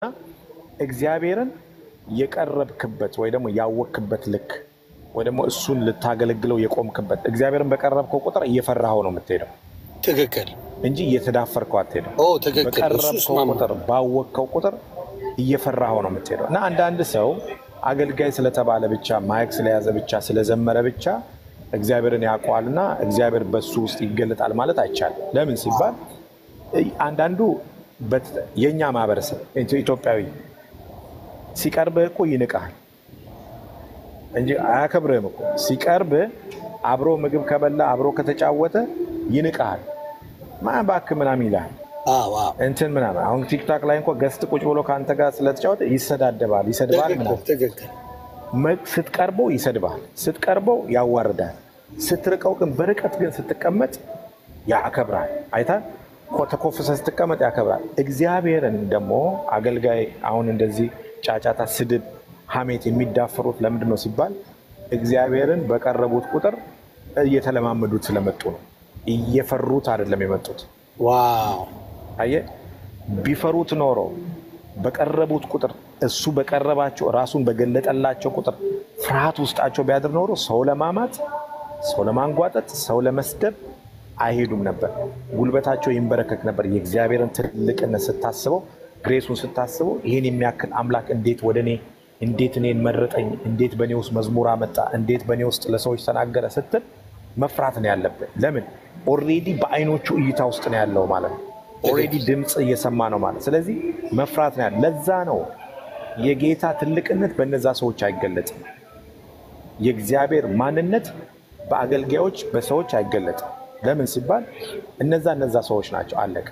እግዚአብሔርን የቀረብክበት ወይ ደግሞ ያወክበት ልክ ወይ ደግሞ እሱን ልታገለግለው የቆምክበት እግዚአብሔርን በቀረብከው ቁጥር እየፈራኸው ነው የምትሄደው ትክክል እንጂ እየተዳፈርከው አትሄደው። ኦ ትክክል እሱ በቀረብከው እስማማ ቁጥር ባወቅከው ቁጥር እየፈራኸው ነው የምትሄደው። እና አንዳንድ ሰው አገልጋይ ስለተባለ ብቻ ማይክ ስለያዘ ብቻ ስለዘመረ ብቻ እግዚአብሔርን ያውቀዋልና እግዚአብሔር በሱ ውስጥ ይገለጣል ማለት አይቻልም። ለምን ሲባል አንዳንዱ በት- የእኛ ማህበረሰብ ኢትዮ- ኢትዮጵያዊ ሲቀርብህ እኮ ይንቅሃል እንጂ አያከብርህም እኮ። ሲቀርብህ አብሮ ምግብ ከበላ አብሮ ከተጫወተ ይንቅሃል። ማን እባክህ ምናምን ይልሃል አዎ አዎ እንትን ምናምን። አሁን ቲክታክ ላይ እንኳ ገስት ቁጭ ብሎ ከአንተ ጋር ስለተጫወተ ይሰዳደባል፣ ይሰድባል ትክክል ምናምን። ትክክል መ- ስትቀርበው ይሰድባል፣ ስትቀርበው ያዋርዳል። ስትርቀው ግን በርቀት ግን ስትቀመጥ ያከብራል። አይታ ተኮፍሰ ስትቀመጥ ያከብራል። እግዚአብሔርን ደግሞ አገልጋይ አሁን እንደዚህ ጫጫታ፣ ስድብ፣ ሐሜት የሚዳፈሩት ለምንድን ነው ሲባል እግዚአብሔርን በቀረቡት ቁጥር እየተለማመዱት ስለመጡ ነው። እየፈሩት አይደለም የመጡት። ዋው አየህ፣ ቢፈሩት ኖሮ በቀረቡት ቁጥር እሱ በቀረባቸው ራሱን በገለጠላቸው ቁጥር ፍርሃት ውስጣቸው ቢያድር ኖሮ ሰው ለማማት፣ ሰው ለማንጓጠጥ፣ ሰው ለመስደብ አይሄዱም ነበር። ጉልበታቸው ይንበረከክ ነበር። የእግዚአብሔርን ትልቅነት ስታስበው፣ ግሬሱን ስታስበው ይህን የሚያክል አምላክ እንዴት ወደ እኔ እንዴት እኔን መረጠኝ፣ እንዴት በእኔ ውስጥ መዝሙር አመጣ፣ እንዴት በእኔ ውስጥ ለሰዎች ተናገረ ስትል መፍራት ነው ያለብን። ለምን ኦልሬዲ በአይኖቹ እይታ ውስጥ ነው ያለው ማለት ነው። ኦልሬዲ ድምፅ እየሰማ ነው ማለት። ስለዚህ መፍራት ነው ያለ። ለዛ ነው የጌታ ትልቅነት በነዛ ሰዎች አይገለጥም። የእግዚአብሔር ማንነት በአገልጋዮች በሰዎች አይገለጥም። ለምን ሲባል እነዛ እነዛ ሰዎች ናቸው። አለቀ።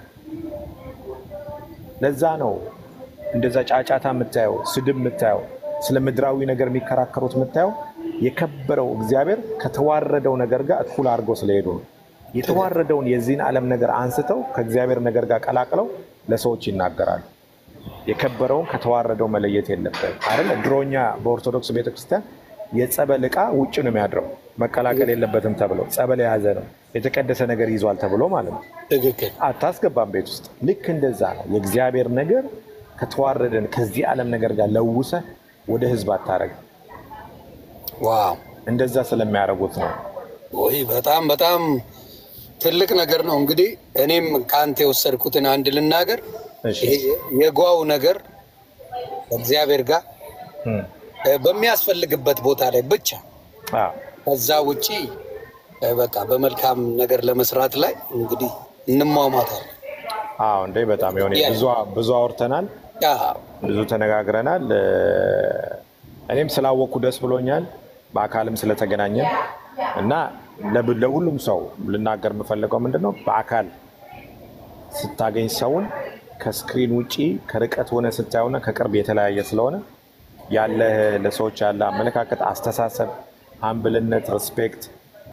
ለዛ ነው እንደዛ ጫጫታ የምታየው፣ ስድብ የምታየው፣ ስለ ምድራዊ ነገር የሚከራከሩት የምታየው የከበረው እግዚአብሔር ከተዋረደው ነገር ጋር እኩል አድርገው ስለሄዱ ነው። የተዋረደውን የዚህን ዓለም ነገር አንስተው ከእግዚአብሔር ነገር ጋር ቀላቅለው ለሰዎች ይናገራሉ። የከበረውን ከተዋረደው መለየት የለበት አይደለ? ድሮኛ በኦርቶዶክስ ቤተክርስቲያን የጸበል ዕቃ ውጭ ነው የሚያድረው መቀላቀል የለበትም ተብሎ ጸበል የያዘ ነው የተቀደሰ ነገር ይዟል ተብሎ ማለት ነው። ትክክል አታስገባም ቤት ውስጥ። ልክ እንደዛ ነው የእግዚአብሔር ነገር ከተዋረደን ከዚህ ዓለም ነገር ጋር ለውሰ ወደ ህዝብ አታረግ። ዋው እንደዛ ስለሚያደርጉት ነው። ወይ በጣም በጣም ትልቅ ነገር ነው። እንግዲህ እኔም ከአንተ የወሰድኩትን አንድ ልናገር። እሺ። ይሄ የጓው ነገር ከእግዚአብሔር ጋር እም። እ፣ በሚያስፈልግበት ቦታ ላይ ብቻ አዎ። ከዛ ውጪ እ፣ በቃ በመልካም ነገር ለመስራት ላይ እንግዲህ እንሟሟታለን። አዎ እንዴ በጣም የሆነ ያ- ብዙ ብዙ አውርተናል፣ አዎ፣ ብዙ ተነጋግረናል። እ፣ እኔም ስላወቅኩ ደስ ብሎኛል፣ በአካልም ስለተገናኘን እና ለብ- ለሁሉም ሰው ልናገር የምፈልገው ምንድን ነው በአካል ስታገኝ ሰውን ከስክሪን ውጪ ከርቀት ሆነ ስታየውና ከቅርብ የተለያየ ስለሆነ ያለ ለሰዎች ያለ አመለካከት፣ አስተሳሰብ፣ አምብልነት፣ ሪስፔክት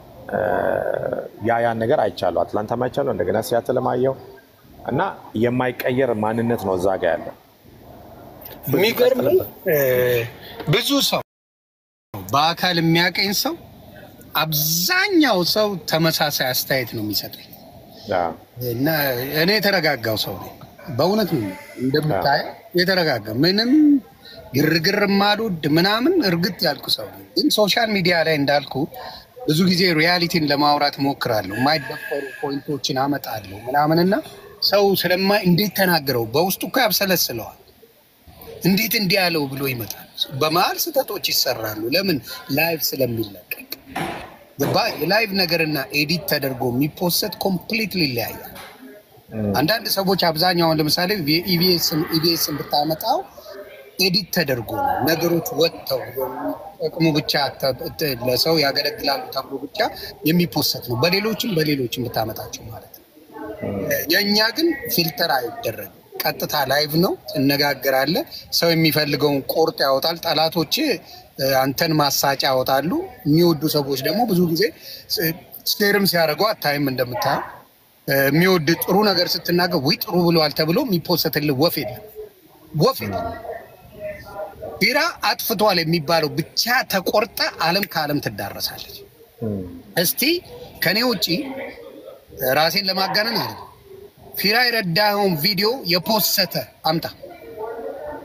ያ ያን ነገር አይቻለሁ። አትላንታም አይቻለሁ፣ እንደገና ሲያትልም አየሁ እና የማይቀየር ማንነት ነው እዛ ጋ ያለው። የሚገርም ብዙ ሰው በአካል የሚያቀኝ ሰው አብዛኛው ሰው ተመሳሳይ አስተያየት ነው የሚሰጠኝ አዎ፣ እና እኔ የተረጋጋው ሰው ነኝ። በእውነት ነው እንደምታየው የተረጋጋ ምንም ግርግር ማልወድ ምናምን እርግጥ ያልኩ ሰው ነኝ። ግን ሶሻል ሚዲያ ላይ እንዳልኩ ብዙ ጊዜ ሪያሊቲን ለማውራት ሞክራለሁ። የማይደፈሩ ፖይንቶችን አመጣለሁ ምናምንና ሰው ስለማ እንዴት ተናገረው በውስጡ እኮ ያብሰለስለዋል። እንዴት እንዲህ ያለው ብሎ ይመጣል። በመሀል ስህተቶች ይሰራሉ። ለምን ላይቭ ስለሚለቀቅ ገባህ? የላይቭ ነገርና ኤዲት ተደርጎ የሚፖሰት ኮምፕሊትሊ ይለያያል። አንዳንድ ሰዎች አብዛኛውን ለምሳሌ ኢቢኤስን ብታመጣው ኤዲት ተደርጎ ነው ነገሮች ወጥተው ጥቅሙ ብቻ ተ- ተ- ለሰው ያገለግላሉ ተብሎ ብቻ የሚፖሰት ነው። በሌሎችም በሌሎችም ብታመጣቸው ማለት ነው። የእኛ ግን ፊልተር አይደረግም። ቀጥታ ላይቭ ነው፣ ትነጋገራለህ። ሰው የሚፈልገውን ቆርጥ ያወጣል። ጠላቶች አንተን ማሳጫ ያወጣሉ። የሚወዱ ሰዎች ደግሞ ብዙ ጊዜ ስቴርም ሲያደርጉ አታይም። እንደምታየው የሚወድ ጥሩ ነገር ስትናገር ወይ ጥሩ ብለዋል ተብሎ የሚፖሰትልህ ወፍ የለም፣ ወፍ የለም። ቢራ አጥፍቷል የሚባለው ብቻ ተቆርጠ ዓለም ከዓለም ትዳረሳለች። እም፣ እስቲ ከኔ ውጪ ራሴን ለማጋነን አለ ፊራ የረዳኸውን ቪዲዮ የፖሰተ አምጣ።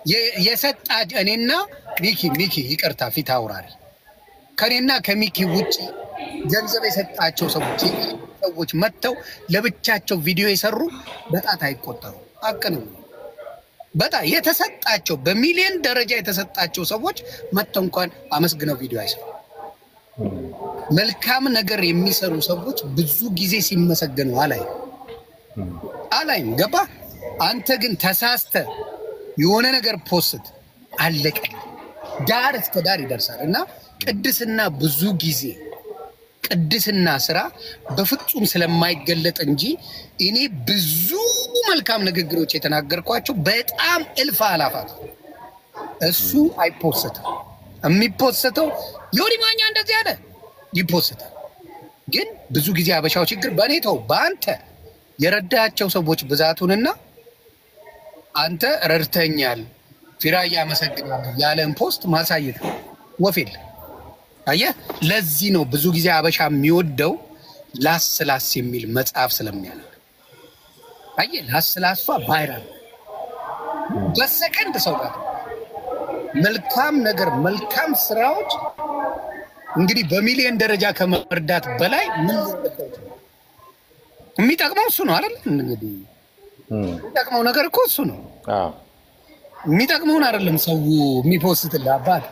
የ- የሰጣ እኔና ሚኪ ሚኪ ይቅርታ ፊት አውራሪ ከእኔና ከሚኪ ውጭ ገንዘብ የሰጣቸው ሰዎች ሰዎች መጥተው ለብቻቸው ቪዲዮ የሰሩ በጣት አይቆጠሩ። አቅንም በጣም የተሰጣቸው በሚሊዮን ደረጃ የተሰጣቸው ሰዎች መጥተው እንኳን አመስግነው ቪዲዮ አይሰሩ። መልካም ነገር የሚሰሩ ሰዎች ብዙ ጊዜ ሲመሰገኑ አላይም አላይም። ገባ? አንተ ግን ተሳስተ የሆነ ነገር ፖስት አለቀ፣ ዳር እስከ ዳር ይደርሳል። እና ቅድስና ብዙ ጊዜ ቅድስና ስራ በፍጹም ስለማይገለጥ እንጂ እኔ ብዙ መልካም ንግግሮች የተናገርኳቸው በጣም እልፍ አላፋት እሱ አይፖስትም። የሚፖስተው ዮኒ ማኛ እንደዚህ አለ ይፖስታል። ግን ብዙ ጊዜ አበሻው ችግር በእኔ ተው በአንተ የረዳቸው ሰዎች ብዛቱንና አንተ ረድተኛል ፊራ እያመሰግናለሁ ያለን ፖስት ማሳየት ነው። ወፍ የለ አየህ። ለዚህ ነው ብዙ ጊዜ አበሻ የሚወደው ላስ ላስ የሚል መጽሐፍ ስለሚያነብ። አየህ ላስ ላሷ ቫይራል በሰከንድ ሰው ጋር መልካም ነገር መልካም ስራዎች እንግዲህ በሚሊዮን ደረጃ ከመርዳት በላይ ምን ሊረዳው ይችላል? የሚጠቅመው እሱ ነው አይደል? እንግዲህ የሚጠቅመው ነገር እኮ እሱ ነው። አዎ። የሚጠቅመውን አይደለም ሰው የሚፖስትልህ አባት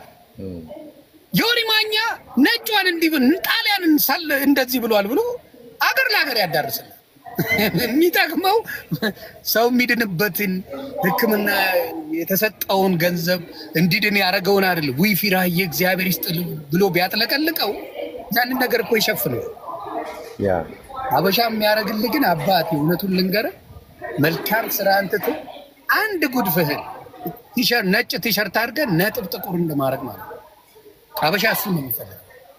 ዮኒ ማኛ ነጯን እንዲህ ብል ጣሊያንን ሳለ እንደዚህ ብሏል ብሎ አገር ለሀገር ያዳርስል። የሚጠቅመው ሰው የሚድንበትን ሕክምና የተሰጠውን ገንዘብ እንዲድን ያደረገውን አይደለም። ዊ ፊራዬ እግዚአብሔር ይስጥ ብሎ ቢያጥለቀልቀው ያንን ነገር እኮ ይሸፍነው። ያ አበሻ የሚያደርግልህ ግን አባት እውነቱን ልንገርህ፣ መልካም ስራ አንትቶ አንድ ጉድፍህን ቲሸርት ነጭ ቲሸርት አድርገህ ነጥብ ጥቁር እንደማድረግ ማለት ነው። አበሻ እሱ ነው የሚፈልገው።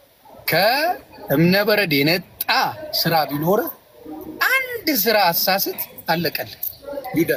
ከእምነበረድ የነጣ ስራ ቢኖርህ አንድ ስራ አሳስት አለቀልህ ይደር።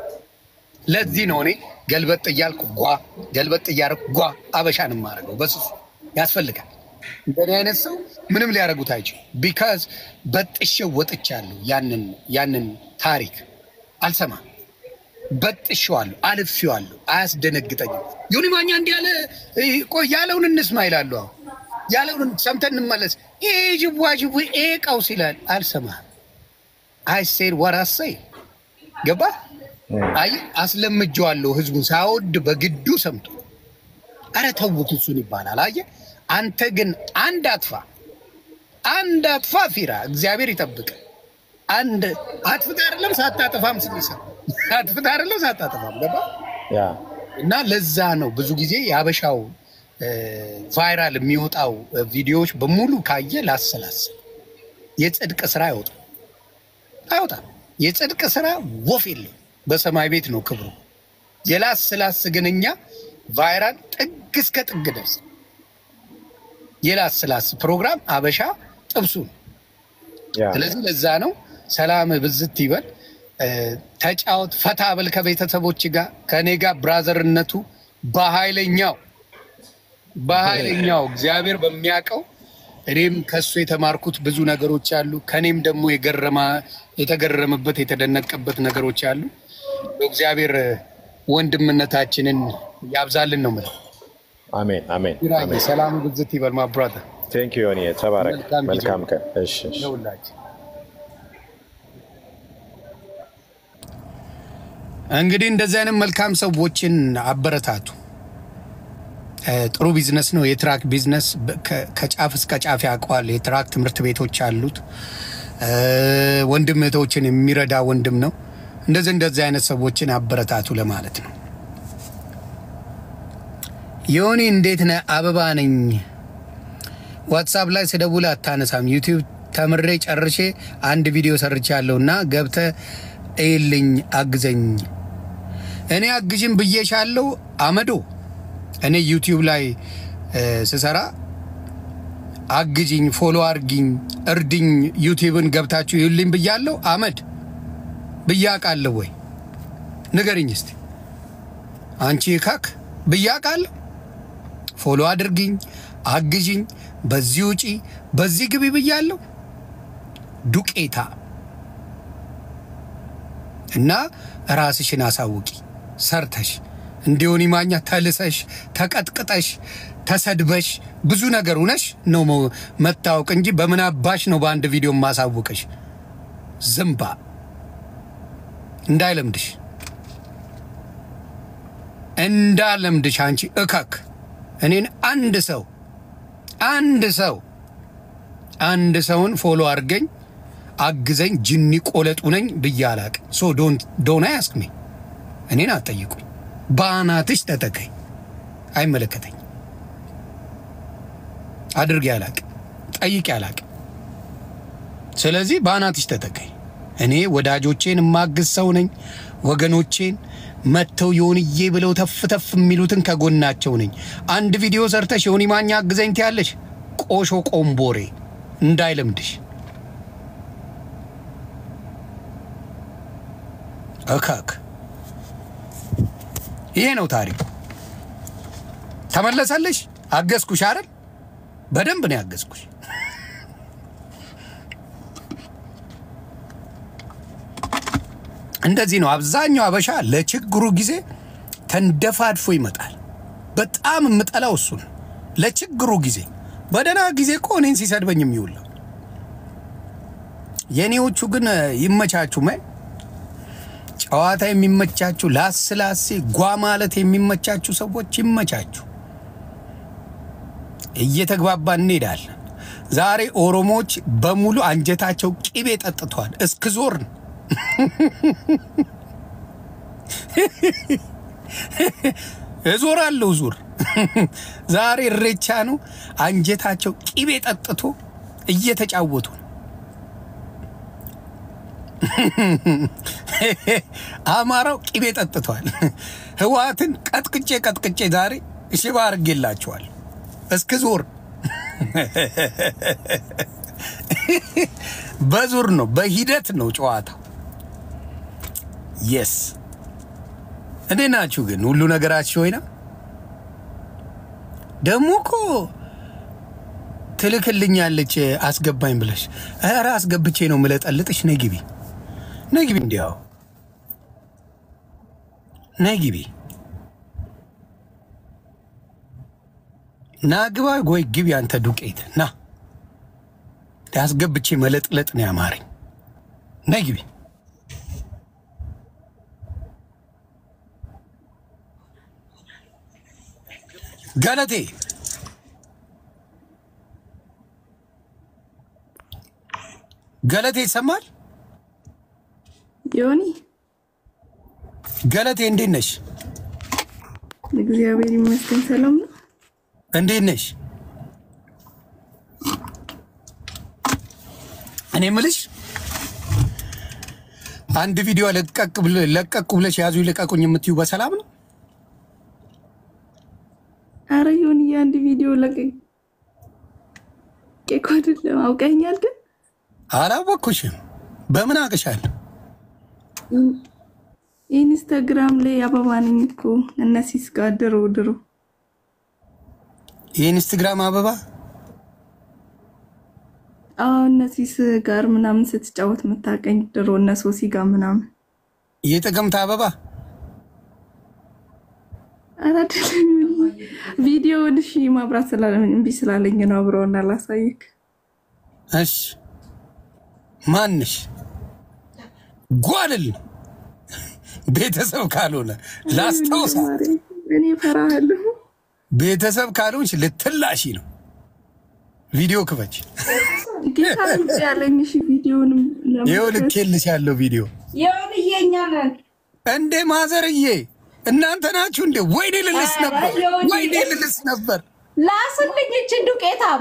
ለዚህ ነው እኔ ገልበጥ እያልኩ ጓ ገልበጥ እያልኩ ጓ አበሻን የማደርገው በስሱ ያስፈልጋል። እንደኔ አይነት ሰው ምንም ሊያደርጉት አይችሉ። ቢካዝ በጥሼው ወጥቻለሁ። ያንን ያንን ታሪክ አልሰማም። በጥሼዋለሁ፣ አልፌዋለሁ። አያስደነግጠኝም። ዮኒ ማኛ እንዲህ ያለ ቆይ ያለውን እንስማ ይላሉ። አሁን ያለውን ሰምተን እንመለስ። ይሄ ጅዋ ጅቡ ይሄ ቀውስ ይላል። አልሰማህም። አይ ሴድ ወራሰይ ገባ አይ አስለምጀዋለሁ። ህዝቡን ሳወድ በግዱ ሰምቶ አረ ተውት እሱን ይባላል። አየህ አንተ ግን አንድ አጥፋ አንድ አጥፋ ፊራ እግዚአብሔር ይጠብቅ። አንድ አጥፍታ አይደለም ሳታጠፋም ስሚሰ አጥፍታ አይደለም ሳታጠፋም ገባ ያ እና ለዛ ነው ብዙ ጊዜ የሀበሻው ቫይራል የሚወጣው ቪዲዮዎች በሙሉ ካየ ላሰላስል የጽድቅ ስራ አይወጣም አይወጣም። የጽድቅ ስራ ወፍ የለው በሰማይ ቤት ነው ክብሩ። የላስላስ ግን እኛ ቫይራል ጥግ እስከ ጥግ ደርስ የላስላስ ፕሮግራም አበሻ ጥብሱ ነው። ያ ስለዚህ ለዛ ነው ሰላም ብዝት ይበል፣ ተጫወት፣ ፈታ በል ከቤተሰቦች ጋር ከእኔ ጋር ብራዘርነቱ በኃይለኛው በኃይለኛው እግዚአብሔር በሚያውቀው እኔም ከሱ የተማርኩት ብዙ ነገሮች አሉ። ከኔም ደግሞ የገረማ የተገረመበት የተደነቀበት ነገሮች አሉ። እግዚአብሔር ወንድምነታችንን ያብዛልን ነው የምለው። አሜን አሜን ቢራዬ አሜን። ሰላም ብዝት ይበል ማ ብራዘር ቴንክ ዩ ዮኒ ተባረክ። መልካም ጊዜ። መልካም ቀን። እሺ እሺ። ለሁላችን እንግዲህ እንደዚህ አይነት መልካም ሰዎችን አበረታቱ። እ፣ ጥሩ ቢዝነስ ነው የትራክ ቢዝነስ በ- ከ- ከጫፍ እስከ ጫፍ ያውቀዋል። የትራክ ትምህርት ቤቶች አሉት። እ፣ ወንድም እህቶችን የሚረዳ ወንድም ነው። እንደዚህ እንደዚህ አይነት ሰዎችን አበረታቱ ለማለት ነው። ዮኒ እንዴት ነህ? አበባ ነኝ። ዋትሳፕ ላይ ስደውል አታነሳም። ዩቲዩብ ተምሬ ጨርሼ አንድ ቪዲዮ ሰርቻለሁ እና ገብተ እይልኝ፣ አግዘኝ። እኔ አግዥም ብዬሻለሁ አመዶ። እኔ ዩቲዩብ ላይ እ፣ ስሰራ አግዥኝ፣ ፎሎ አርጊኝ፣ እርድኝ፣ ዩቲዩብን ገብታችሁ ይልኝ ብያለሁ። አመድ ብያቃለሁ ወይ ንገርኝ እስቲ አንቺ ካክ ብያቃለሁ። ፎሎ አድርግኝ፣ አግዥኝ፣ በዚህ ውጪ፣ በዚህ ግቢ ብያለሁ። ዱቄታ እና ራስሽን አሳውቂ ሰርተሽ እንዲሆን ማኛ ተልሰሽ ተቀጥቅጠሽ ተሰድበሽ ብዙ ነገር ሁነሽ ነው መ- መታወቅ እንጂ በምን አባሽ ነው በአንድ ቪዲዮ ማሳውቅሽ? ዝምባ እንዳይለምድሽ እንዳለምድሽ አንቺ እከክ እኔን አንድ ሰው አንድ ሰው አንድ ሰውን ፎሎ አድርገኝ አግዘኝ ጅኒ ቆለጡ ነኝ ብዬ አላቅም። ሶ ዶን አያስክ ሚ እኔን አትጠይቁኝ። በአናትሽ ተተከኝ፣ አይመለከተኝ። አድርጌ አላቅም፣ ጠይቄ አላቅም። ስለዚህ በአናትሽ ተተከኝ። እኔ ወዳጆቼን የማግዝ ሰው ነኝ። ወገኖቼን መጥተው የሆንዬ ብለው ተፍ ተፍ የሚሉትን ከጎናቸው ነኝ። አንድ ቪዲዮ ሰርተሽ የሆኒ ማኛ አግዘኝ ትያለሽ። ቆሾ ቆምቦሬ እንዳይለምድሽ እካክ ይሄ ነው ታሪኩ። ተመለሰልሽ? አገዝኩሽ አይደል? በደንብ ነው ያገዝኩሽ። እንደዚህ ነው አብዛኛው አበሻ ለችግሩ ጊዜ ተንደፋድፎ ይመጣል። በጣም የምጠላው እሱን ለችግሩ ጊዜ። በደህና ጊዜ እኮ እኔን ሲሰድበኝ የሚውለው የእኔዎቹ ግን ይመቻችሁ ማይ ጨዋታ የሚመቻችሁ ላስላሴ ጓ ማለት የሚመቻችሁ ሰዎች ይመቻችሁ። እየተግባባን እንሄዳለን። ዛሬ ኦሮሞዎች በሙሉ አንጀታቸው ቅቤ ጠጥተዋል። እስክዞር ነው እዞራለሁ ዙር ዛሬ እሬቻ ነው። አንጀታቸው ቅቤ ጠጥቶ እየተጫወቱ ነው። አማራው ቅቤ ጠጥቷል። ህወሓትን ቀጥቅጬ ቀጥቅጬ ዛሬ ሽባ አድርጌላቸዋል። እስክ ዞር በዙር ነው፣ በሂደት ነው ጨዋታው። የስ እንዴት ናችሁ ግን? ሁሉ ነገራችሁ ወይና ደግሞ እኮ ትልክልኛለች አስገባኝ ብለሽ፣ ኧረ አስገብቼ ነው ምለጠልጥሽ። ነይ ግቢ ነይ ግቢ፣ እንዲያው ነይ ግቢ፣ ና ግባ፣ ወይ ግቢ አንተ ዱቄት ና። አስገብቼ መለጥለጥ ነው ያማረኝ። ነይ ግቢ። ገለቴ ገለቴ ይሰማል? ዮኒ ገለቴ እንዴት ነሽ? እግዚአብሔር ይመስገን ሰላም ነው። እንዴት ነሽ? እኔ ምልሽ አንድ ቪዲዮ ለቀቅ ብለ- ለቀቁ ብለሽ ያዙ ይልቀቁኝ የምትዩ በሰላም ነው? አረ ዮኒ የአንድ ቪዲዮ ለቀቅ እኮ አይደለም አውቀኛል፣ ግን አላወቅኩሽም። በምን አቅሻለሁ? ኢንስታግራም ላይ አበባ ነኝ እኮ እነሲስ ጋር ድሮ ድሮ የኢንስትግራም አበባ አዎ እነሲስ ጋር ምናምን ስትጫወት የምታቀኝ ድሮ እነ ሶሲ ጋር ምናምን የጥቅምት አበባ አረ አይደለም ቪዲዮውን እሺ ማብራት ስላለ እምቢ ስላለኝ ነው አብረውና ላሳይክ እሺ ማንሽ ጓልል ነው ቤተሰብ ካልሆነ ላስታውሳ እኔ ፈራሃለሁ ቤተሰብ ካልሆንሽ ልትላሺ ነው ቪዲዮ ክፈች ጌታ ልጅ ያለኝ እሺ ቪዲዮንም ይኸው ልኬልሽ ያለው ቪዲዮ የሆንዬ እኛ ነን። እንዴ ማዘርዬ እናንተ ናችሁ እንዴ ወይኔ ልልስ ነበር ወይኔ ልልስ ነበር ላስልኝ እችን ዱቄታም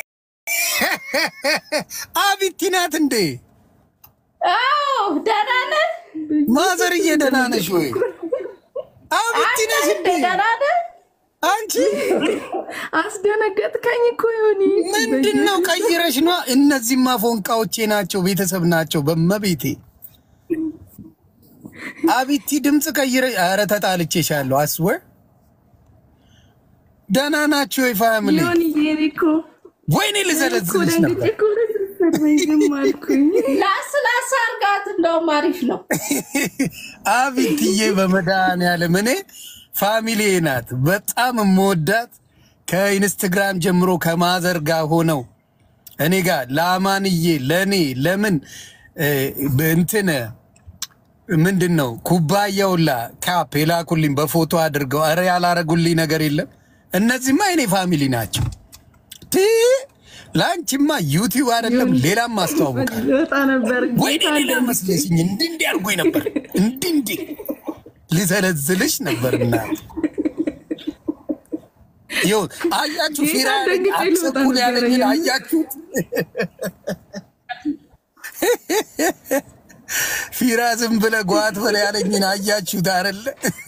አቢቲ ናት እንዴ አዎ ደህና ነህ? ማዘርዬ ደህና ነሽ ወይ አቢቲ ነሽ አንተ እንዴ ደህና ነህ? አንቺ አስደነገጥከኝ እኮ ዮኒ ምንድን ነው ቀይረሽ ነው? እነዚህማ ፎንቃዎቼ ናቸው፣ ቤተሰብ ናቸው። በመቤቴ አቢቲ ድምፅ ቀይረ። ኧረ ተጣልቼሻለሁ። አስወር ደህና ናቸው ወይ ፋሚሊ? ዮኒ የኔ እኮ ወይኔ እኮ ልዘለዝልሽ ደንግጬ ነበር። እኮ ስትሰድበኝ ዝም አልኩኝ። ላስ ላስ አርጋት እንደውም አሪፍ ነው። አቢትዬ በመድኃኒዓለም እኔ ፋሚሊ ናት። በጣም የምወዳት ከኢንስትግራም ጀምሮ ከማዘር ጋር ሆነው እኔ ጋር ለአማንዬ ለእኔ ለምን እ፣ እንትን ምንድን ነው ኩባያውላ ካፕ የላኩልኝ በፎቶ አድርገው ኧረ ያላረጉልኝ ነገር የለም። እነዚህማ የኔ ፋሚሊ ናቸው። ቲ ለአንቺማ ዩቲዩብ አይደለም ሌላም ማስተዋወቃል ልወጣ ነበር ወይኔ ሌላ መስለሽኝ እንዲህ እንዲህ አድርጎኝ ነበር እንዲህ እንዲህ ልዘለዝልሽ ነበር እና ይኸው አያችሁ ፊራ ያለኝ ደንግጬ ልወጣ አትቸኩል ያለኝን ነበረ። አያችሁት ፊራ ዝም ብለህ ጓት በላ ያለኝን አያችሁት አይደለ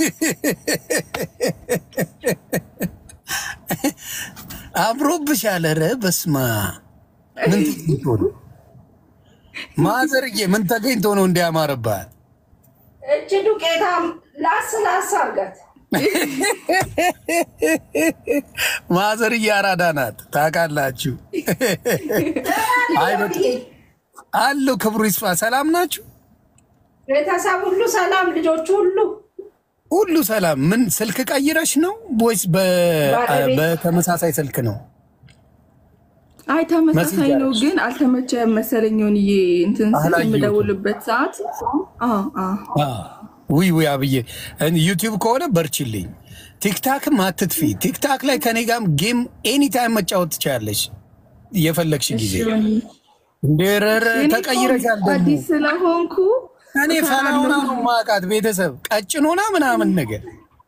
አምሮብሻል ኧረ በስመ አብ ምን ተገኝቶ ነው ማዘርዬ ምን ተገኝቶ ነው እንዲያማርባት እች ዱቄታም ላስ ላስ አርጋት ማዘርዬ አራዳ ናት ታውቃላችሁ አይ በቃ አለው ክብሩ ይስፋ ሰላም ናችሁ ቤተሰብ ሁሉ ሰላም፣ ልጆቹ ሁሉ ሁሉ ሰላም ምን ስልክ ቀይረሽ ነው ወይስ በ- ባለቤት- በተመሳሳይ ስልክ ነው አይ ተመሳሳይ መስዬ ነው፣ አለች። ግን አልተመቸም መሰለኝ ሆንዬ እንትን ስል አላየሁትም። የምደውልበት ሰዓት አዎ አዎ ውይ ውይ አብዬ ዩቲዩብ ከሆነ በርችልኝ ቲክታክም አትጥፊ ቲክታክ ላይ ከኔ ጋርም ጌም ኤኒታይም መጫወት ትችላለች የፈለግሽ ጊዜ እንደ ረረ እኔ እኮ ተቀይረሻል ደግሞ አዲስ ስለሆንኩ እኔ ፈላውና ነው ማቃት ቤተሰብ ቀጭን ሆና ምናምን ነገር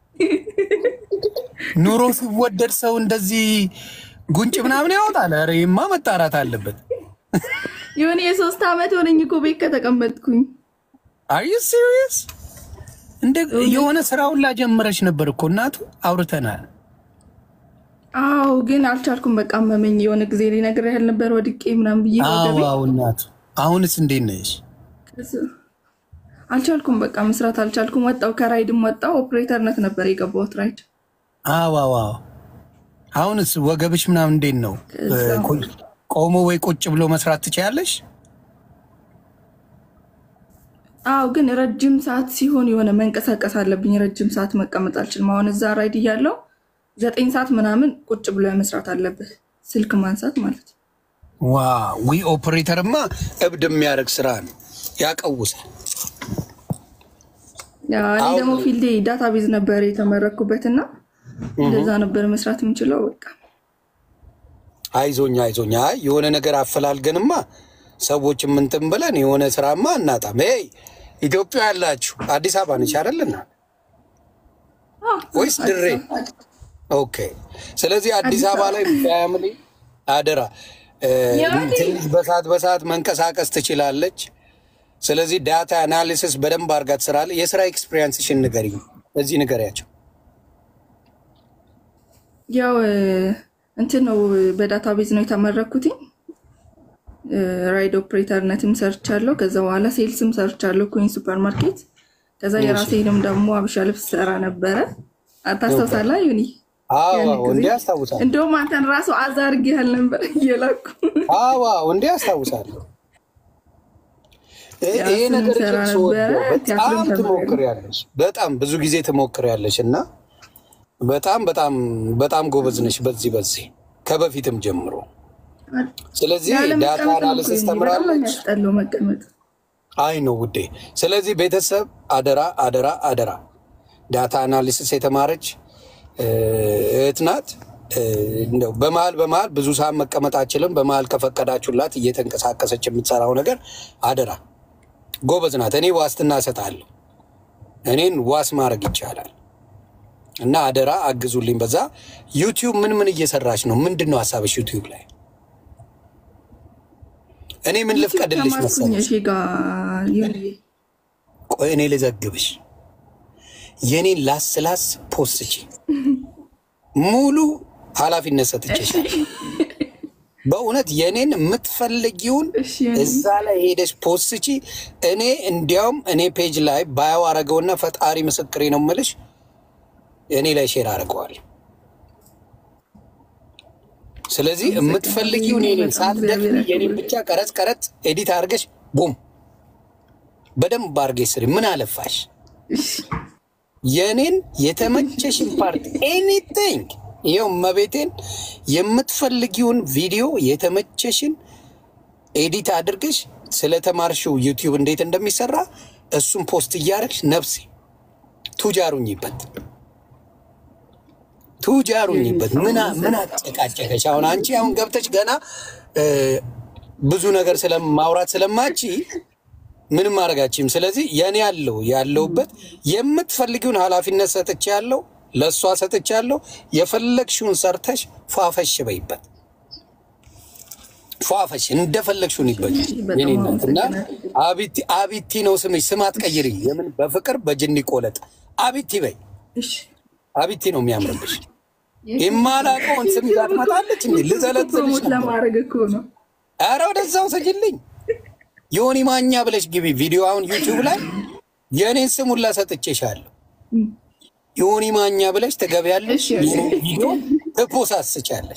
ኑሮ ሲወደድ ሰው እንደዚህ ጉንጭ ምናምን ያወጣል። ኧረ ይሄማ መጣራት አለበት። የሆነ የሶስት ዓመት ሆነኝ እኮ ቤት ከተቀመጥኩኝ። አይ ሲሪየስ እንደ የሆነ ስራውን ላጀምረሽ ነበር እኮ እናቱ አውርተናል። አዎ ግን አልቻልኩም። በቃ አመመኝ። የሆነ ጊዜ ሊነግር ያህል ነበር ወድቄ ምናምን ብዬ አዎ ወገቤ አዎ እናቱ አሁንስ እንዴት ነሽ? ከዛ አልቻልኩም። በቃ መስራት አልቻልኩም። ወጣው ከራይድም ወጣው። ኦፕሬተርነት ነበር የገባሁት ራይድ። አዎ አዎ አዎ አሁንስ ወገብሽ ምናምን እንዴት ነው? ከዛ- ቁ- ቆሞ ወይ ቁጭ ብሎ መስራት ትችያለሽ? አዎ ግን ረጅም ሰዓት ሲሆን የሆነ መንቀሳቀስ አለብኝ። ረጅም ሰዓት መቀመጥ አልችልም። አሁን እዛ ራይድ እያለው ዘጠኝ ሰዓት ምናምን ቁጭ ብሎ መስራት አለብህ። ስልክ ማንሳት ማለት ነው። ዋ ዊ ኦፕሬተርማ እብድ የሚያደርግ ስራ ነው፣ ያቀውሳል። ያ እኔ አሁን- ደግሞ ፊልዴ ዳታ ቤዝ ነበር የተመረኩበት እና እንደዛ ነበር መስራት የምችለው። በቃ አይዞኛ አይዞኛ። አይ የሆነ ነገር አፈላልገንማ ሰዎች ምንትን ብለን የሆነ ስራማ እናጣም። ይ ኢትዮጵያ ያላችሁ አዲስ አበባ ነች አይደልና ወይስ ድሬ? ኦኬ። ስለዚህ አዲስ አበባ ላይ ፋሚሊ አደራ እ፣ ያኔ- ትንሽ በሰዓት በሰዓት መንቀሳቀስ ትችላለች። ስለዚህ ዳታ አናሊሲስ በደንብ አድርጋ ትሰራለች። የስራ ኤክስፒሪየንስሽን ንገሪኝ፣ እዚህ ንገሪያቸው። ያው እ፣ እንትን ነው በዳታ ቤዝ ነው የተመረኩትኝ። እ፣ ራይድ ኦፕሬተርነትም ሰርቻለሁ። ከዛ በኋላ ሴልስም ሰርቻለሁ ኩዊን ሱፐር ማርኬት። ከዛ የራሴንም ደግሞ አብሻ ልብስ ሰራ ነበረ። ታስታውሳለህ ዩኒ? አዎ ያን አዎ፣ ጊዜ እንዲህ ያስታውሳል። እንደውም አንተን ራሱ አዛርግ ያህል ነበር እየላኩ አዎ አዎ፣ እንዲህ ያስታውሳለሁ። ይሄ ያ ይሄ ነገር ስንሰራ ግን ስወደው ነበረ። በጣም ቲያትርም ተምሬያለሁ። ትሞክሪያለሽ፣ በጣም ብዙ ጊዜ ትሞክሪያለሽ እና በጣም በጣም በጣም ጎበዝ ነሽ በዚህ በዚህ ከበፊትም ጀምሮ። ስለዚህ ያለ ዳታ መቀመጥ ነው እኮ አናሊሲስ ዩኒ፣ በጣም ነው ተምራለች። የሚያስጠላው መቀመጥ። አይ ነው ውዴ። ስለዚህ ቤተሰብ አደራ አደራ አደራ፣ ዳታ አናሊሲስ የተማረች እ፣ እህት ናት። እ፣ እንደው በመሀል በመሀል ብዙ ሰዓት መቀመጥ አችልም። በመሀል ከፈቀዳችሁላት እየተንቀሳቀሰች የምትሰራው ነገር አደራ፣ ጎበዝ ናት። እኔ ዋስትና እሰጣለሁ። እኔን ዋስ ማድረግ ይቻላል። እና አደራ አግዙልኝ። በዛ ዩቲዩብ ምን ምን እየሰራች ነው? ምንድን ነው ሀሳብሽ ዩቲዩብ ላይ? እኔ ምን ልፍቀድልሽ ተማርኩኝ መሰለሽ? እሺ ጋር ዩኒ ቆይ እኔ ልዘግብሽ። የኔን ላስ ላስ ፖስቺ ሙሉ ኃላፊነት ሰጥቼሻል። በእውነት የኔን የምትፈልጊውን እሺ ዩኒ። እዛ ላይ ሄደሽ ፖስቺ። እኔ እንዲያውም እኔ ፔጅ ላይ ባዮ አረገውና ፈጣሪ ምስክሬ ነው የምልሽ እኔ ላይ ሼር አድርገዋል። ስለዚህ የምትፈልጊውን የኔን ሳትደክሚ የኔን ብቻ ቀረጽ ቀረጽ ኤዲት አድርገሽ ቡም በደንብ አድርገሽ ስሪ። ምን አለፋሽ እሺ የእኔን የተመቸሽን ፓርት ኤኒቲንግ ይኸው መቤቴን የምትፈልጊውን ቪዲዮ የተመቸሽን ኤዲት አድርገሽ ስለተማርሽው ዩቲዩብ እንዴት እንደሚሰራ እሱን ፖስት እያደረግሽ ነፍሴ ቱጃሩኝበት ቱጃሩኝበት ምን ምን አጨቃጨቀሽ? አሁን አንቺ አሁን ገብተሽ ገና እ፣ ብዙ ነገር ስለማውራት ስለማቺ ምንም ማድረጋችም። ስለዚህ የኔ ያለው ያለውበት የምትፈልጊውን ኃላፊነት ሰጥቼ ያለው ለእሷ ሰጥቼ ያለው የፈለግሽውን ሰርተሽ ፏፈሽ በይበት ፏፈሽ እንደፈለግሽውን ይበጅ በጣም የኔ እናት እና አመሰግናለሁ። አቢቲ አቢቲ ነው ስምሽ። ስም አትቀይሪ። የምን በፍቅር በጅኒ ቆለጥ አቢቲ በይ። እሺ አቢቲ ነው የሚያምርብሽ። የማላውቀውን ስም ይዛ ትመጣለች እንዴ? ልዘለዝልሽ ፕሮሞት ነበር። ለማድረግ እኮ ነው። ኧረ ወደዛው ሰጅልኝ ዮኒ ማኛ ብለሽ ግቢ። ቪዲዮ አሁን ዩቲዩብ ላይ የእኔን ስም ሁላ ሰጥቼሻለሁ። ዮኒ ማኛ ብለሽ ትገቢያለሽ። እሺ። የእኔን ቪዲዮ ትፖሳስቻለሽ።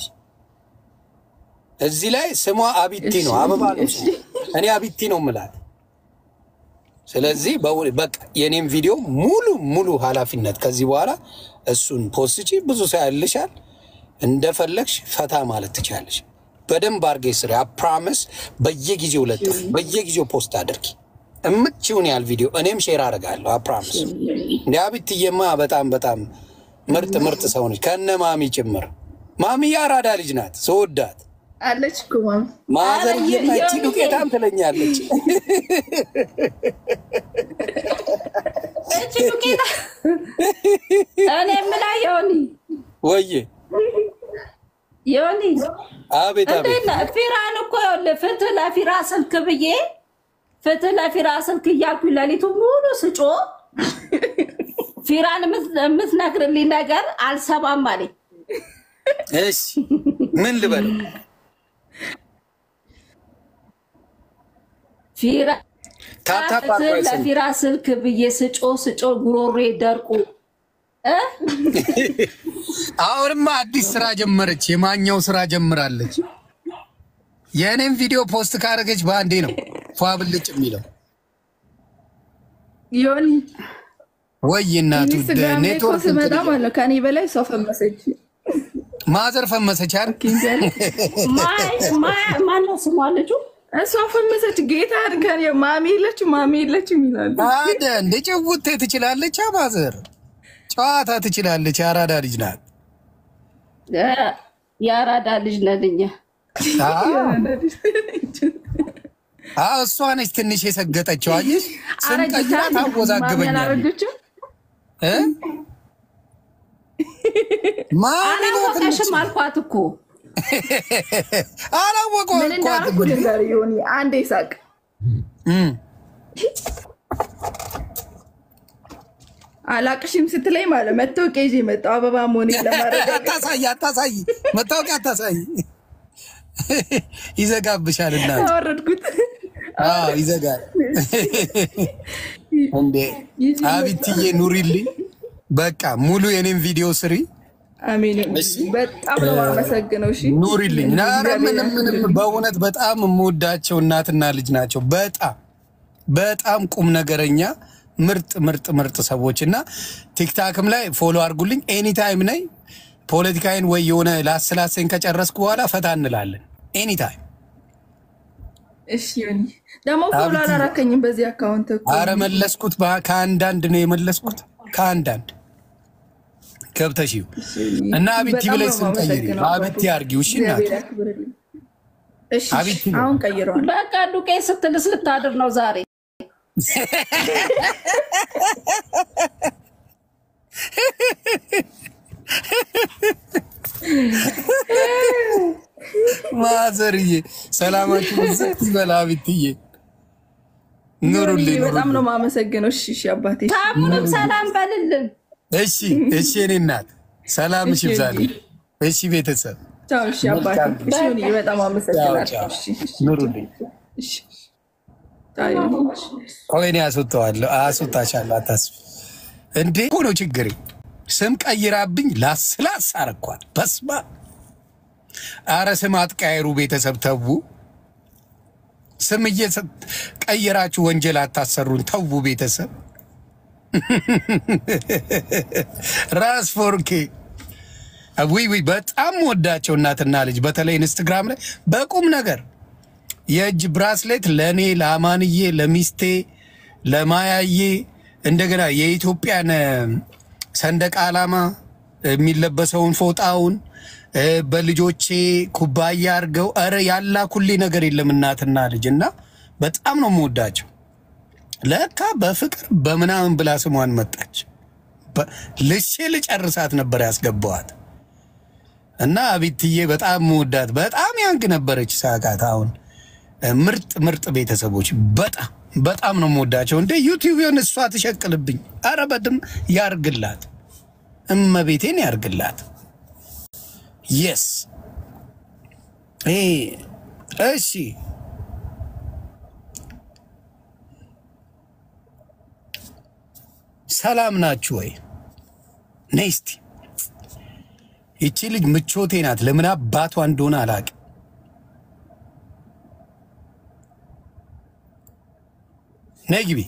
እዚህ ላይ ስሟ አቢቲ ነው፣ አበባ ነው ስሟ። እኔ አቢቲ ነው ምላት። ስለዚህ በው- በቃ የኔም ቪዲዮ ሙሉ ሙሉ ኃላፊነት ከዚህ በኋላ እሱን ፖስቺ። ብዙ ሰው ያልሻል፣ እንደፈለግሽ ፈታ ማለት ትቻለሽ። በደንብ አድርጌ ስሪ። አፕራምስ በየጊዜው ለጥፍ፣ በየጊዜው ፖስት አድርጊ። እምትችውን ያህል ቪዲዮ እኔም ሼር አደርጋለሁ። አፕራምስ እንዲ አቢትዬማ በጣም በጣም ምርጥ ምርጥ ሰው ነች፣ ከነ ማሚ ጭምር። ማሚ የአራዳ ልጅ ናት፣ ስወዳት አለች እኮ ማም ማዘር ኧረ የ- እየመቺ የሆነ ዱቄታም ትለኛለች። እቺ ዱቄታ እኔ የምላ ዮኒ ወዬ ዮኒ አቤት አቤት እንዴት ነህ? ፊራን እኮ ይኸውልህ ፍትህ ለፊራ ስልክ ብዬ ፍትህ ለፊራ ስልክ እያልኩ ሌሊቱ ሙሉ ስጮ ፊራን የምት- የምትነግርልኝ ነገር አልሰማም አለኝ። እሺ ምን ልበለው? ፊራ ታታ ፍትህ ፓርኳይ ስም ለፊራ ስልክ ብዬ ስጮ ስጮ ጉሮሬ ደርቁ እ? አሁንማ አዲስ ስራ ጀመረች። የማኛው ስራ ጀምራለች። የእኔም ቪዲዮ ፖስት ካደረገች በአንዴ ነው ፏ ብልጭ የሚለው። ዮኒ ወይ እናቱ ኢንስታግራም ላይ እኮ ኔትወርክ ስመጣ እንትን ማለት ነው ከኔ በላይ እሷ ፈመሰች። ማዘር ፈመሰች አይደል? ኪንጃል ማይ- ማይ- ማነው ስሟ ልጁ? እሷ ፈመሰች። ጌታ ከኔ ማሚ የለችም ማሚ የለችም ይላሉ። አደ እንደ ጭውቴ ትችላለች። ማዘር ጨዋታ ትችላለች። የአራዳ ልጅ ናት። እ፣ የአራዳ ልጅ ነን እኛ። አዎ አዎ፣ እሷ ነች ትንሽ የሰገጠችው። አየሽ ስም ቀይራ ማሚ ታወዛግበኛለች አላረገችም። እ? ማሚ ነው ትንሽ አላወቀሽም አልኳት እኮ አላወቀው ምን እንዳደረኩ ልንገር ዮኒ፣ አንዴ ሳቅ አላቅሽም ስትለኝ ማለት መታወቂያ ይዤ መጣሁ አበባ መሆኔን ለማረጋገጥ አታሳይ አታሳይ፣ መታወቂያ አታሳይ፣ ይዘጋብሻል። እናት አወረድኩት። አዎ ይዘጋል። እንዴ አቢትዬ ኑሪልኝ። በቃ ሙሉ የኔም ቪዲዮ ስሪ አሜን። በጣም ነው የማመሰግነው። እሺ ኑሪልኝ። ኧረ ምንም ምንም፣ በእውነት በጣም የምወዳቸው እናትና ልጅ ናቸው። በጣም በጣም ቁም ነገረኛ ምርጥ ምርጥ ምርጥ ሰዎች እና ቲክታክም ላይ ፎሎ አድርጉልኝ። ኤኒታይም ነኝ። ፖለቲካይን ወይ የሆነ ላስላሴን ከጨረስኩ በኋላ ፈታ እንላለን። ኤኒታይም እሺ ዮኒ፣ ደግሞ ፎሎ አብቲ- አላራከኝም በዚህ አካውንት እኮ አረ መለስኩት። በ- ከአንዳንድ ነው የመለስኩት። ከአንዳንድ ገብተሽ ይሁ እና አቢቲ በጣም ብለሽ ነው ስም ቀይሪ። የማመሰግነው አቢቲ አርጊው። እሺ እናት እግዚአብሔር ያክብርልኝ። እሺ አቢቲ ነው። አሁን ቀይረዋል። በቃ ዱቄት ስትልስ ልታድር ነው ዛሬ። ማዘርዬ ሰላማችሁ ዝት ይበል። አቢትዬ ኑሩልኝ በጣም ኑሩልኝ። ነው የማመሰግነው። እሺ እሺ አባቴ ታሙንም ሰላም በልልን። እሺ እሺ፣ እኔ እናት ሰላምሽ ይብዛልኝ። እሺ ቤተሰብ ቻው። እሺ አባቴ እሺ ዮኒ፣ በጣም ቻው አመሰግናለሁ። ቻው፣ እሺ እሺ ኑሩልኝ። እሺ ቻው ዮኒ። ቆይ እኔ አስወጣዋለሁ፣ አስወጣሻለሁ፣ አታስቢ። እንዴ እኮ ነው ችግሬ። ስም ቀይራብኝ ላስላስ አረኳት። በስማ አረ ስም አትቀያይሩ ቤተሰብ ተዉ። ስም እየቀየራችሁ ወንጀል አታሰሩን። ተዉ ቤተሰብ ራስ ፎርኬ ዊ ዊ በጣም ወዳቸው እናትና ልጅ በተለይ ኢንስትግራም ላይ በቁም ነገር የእጅ ብራስሌት ለእኔ ለአማንዬ፣ ለሚስቴ፣ ለማያዬ እንደገና የኢትዮጵያን እ፣ ሰንደቅ ዓላማ የሚለበሰውን ፎጣውን እ፣ በልጆቼ ኩባያ አድርገው ኧረ ያላኩልኝ ነገር የለም እናትና ልጅ እና በጣም ነው የምወዳቸው። ለካ በፍቅር በምናምን ብላ ስሟን መጣች። በ- ልሼ ልጨርሳት ነበር ያስገባዋት እና አቢትዬ በጣም መወዳት በጣም ያንግ ነበረች። ሳቃት አሁን እ፣ ምርጥ ምርጥ ቤተሰቦች በጣም በጣም ነው መወዳቸው። እንደ ዩቲዩብን እሷ ትሸቅልብኝ። አረ በድም ያርግላት፣ እመቤቴን ያርግላት። የስ እሺ ሰላም ናችሁ ወይ? ነይ እስቲ ይቺ ልጅ ምቾቴ ናት። ለምን አባቷ እንደሆነ አላውቅም። ነይ ግቢ።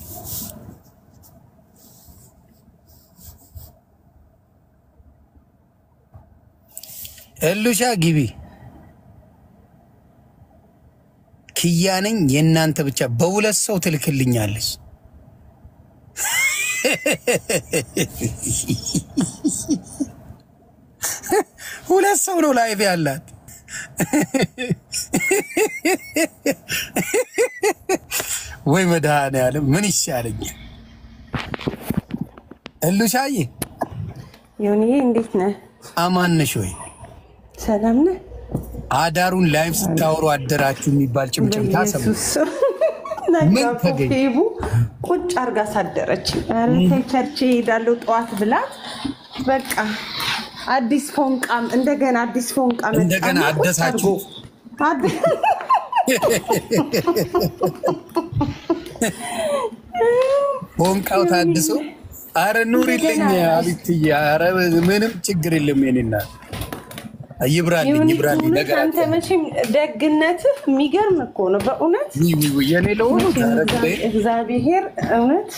እሉሻ ግቢ። ክያ ነኝ የእናንተ ብቻ በሁለት ሰው ትልክልኛለች። ሁለት ሰው ነው ላይቭ ያላት። ወይ መድኃኔዓለም ምን ይሻለኛል? እሉሻዬ ዮኒዬ እንዴት ነህ? አማን ነሽ ወይ? ሰላም ነህ? አዳሩን ላይቭ ስታወሩ አደራችሁ የሚባል ጭምጭምታ ሰማሁ። በኢየሱስ ምን ነጋ ተገኘ? ፌቡ ቁጭ አርጋ ሳደረች። ኧረ ተይ ቸርቼ እሄዳለሁ ጠዋት ብላት በቃ አዲስ ፎንቃም እንደገና አዲስ ፎንቃ መጣና እንደገና ቁጭ አደሳችሁ? አድርጎ- አድ- ፎንቃው ታድሶ አረ ኑሪልኝ አቢትዬ። አረ ምንም ችግር የለም የኔና ይብራልኝ ይሁን ይብራልኝ እውነት ነገር አንተ መቼም ደግነትህ የሚገርም እኮ ነው በእውነት የኔ ለሆኑ እግዚአብሔር እውነት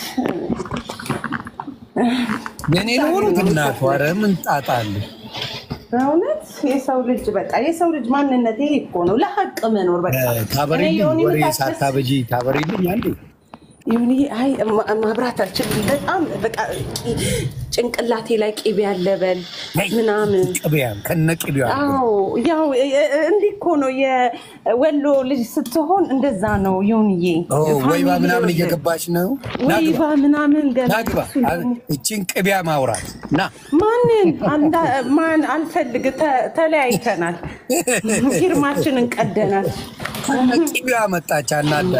የኔ ለሆኑ እናቱ አረ ምን ጣጣ አለ? በእውነት የሰው ልጅ በቃ የሰው ልጅ ማንነት ይሄ እኮ ነው። ለሀቅ መኖር በቃ እኔ ታበሪልኝ የሆነ ወሬ የምታስበስ- ሳታበጂ ታበሪልኝ አንዴ ይሁን አይ ማ- ማብራት አልችልም። በጣም በቃ ቂ- ጭንቅላቴ ላይ ቂቤ ያለበል ምናምን ቅቤያም ከነ ቅቤዋ አዎ ያው እ- እ- እንዲህ እኮ ነው የወሎ ልጅ ስትሆን እንደዛ ነው። ይሁንዬ ወይባ ምናምን እየገባች ነው። ወይባ ምናምን ገና ናግባ እሱ ደግሞ- እችን ቅቤያ ማውራት ና ማንን አንዳ- ማን አልፈልግ ተ- ተለያይተናል። ፊርማችንን ቀደናል። ከነ ቅቤዋ መጣች አናዳ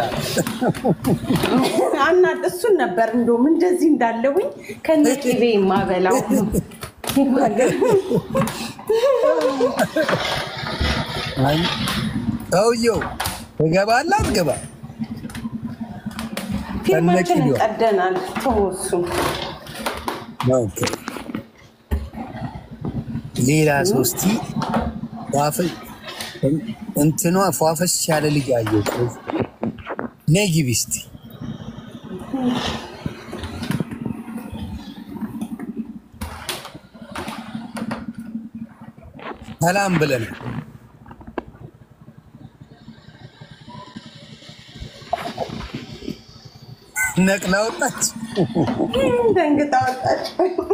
አና እሱን ነበር እንደውም እንደዚህ እንዳለውኝ ከነ ቂቤ የማበላው ሰውየው ትገባላ አትገባ ፊርማችንን ቂቤዋ። ቀደናል። ተወሱ ኦኬ። ሌላ ሶስቲ እንትኗ ፏፈሽ ያለ ልጅ አየሁ። ነይ ግቢ እስቲ ሰላም ብለን ነቅላ ወጣች። ደንግጣ ወጣች።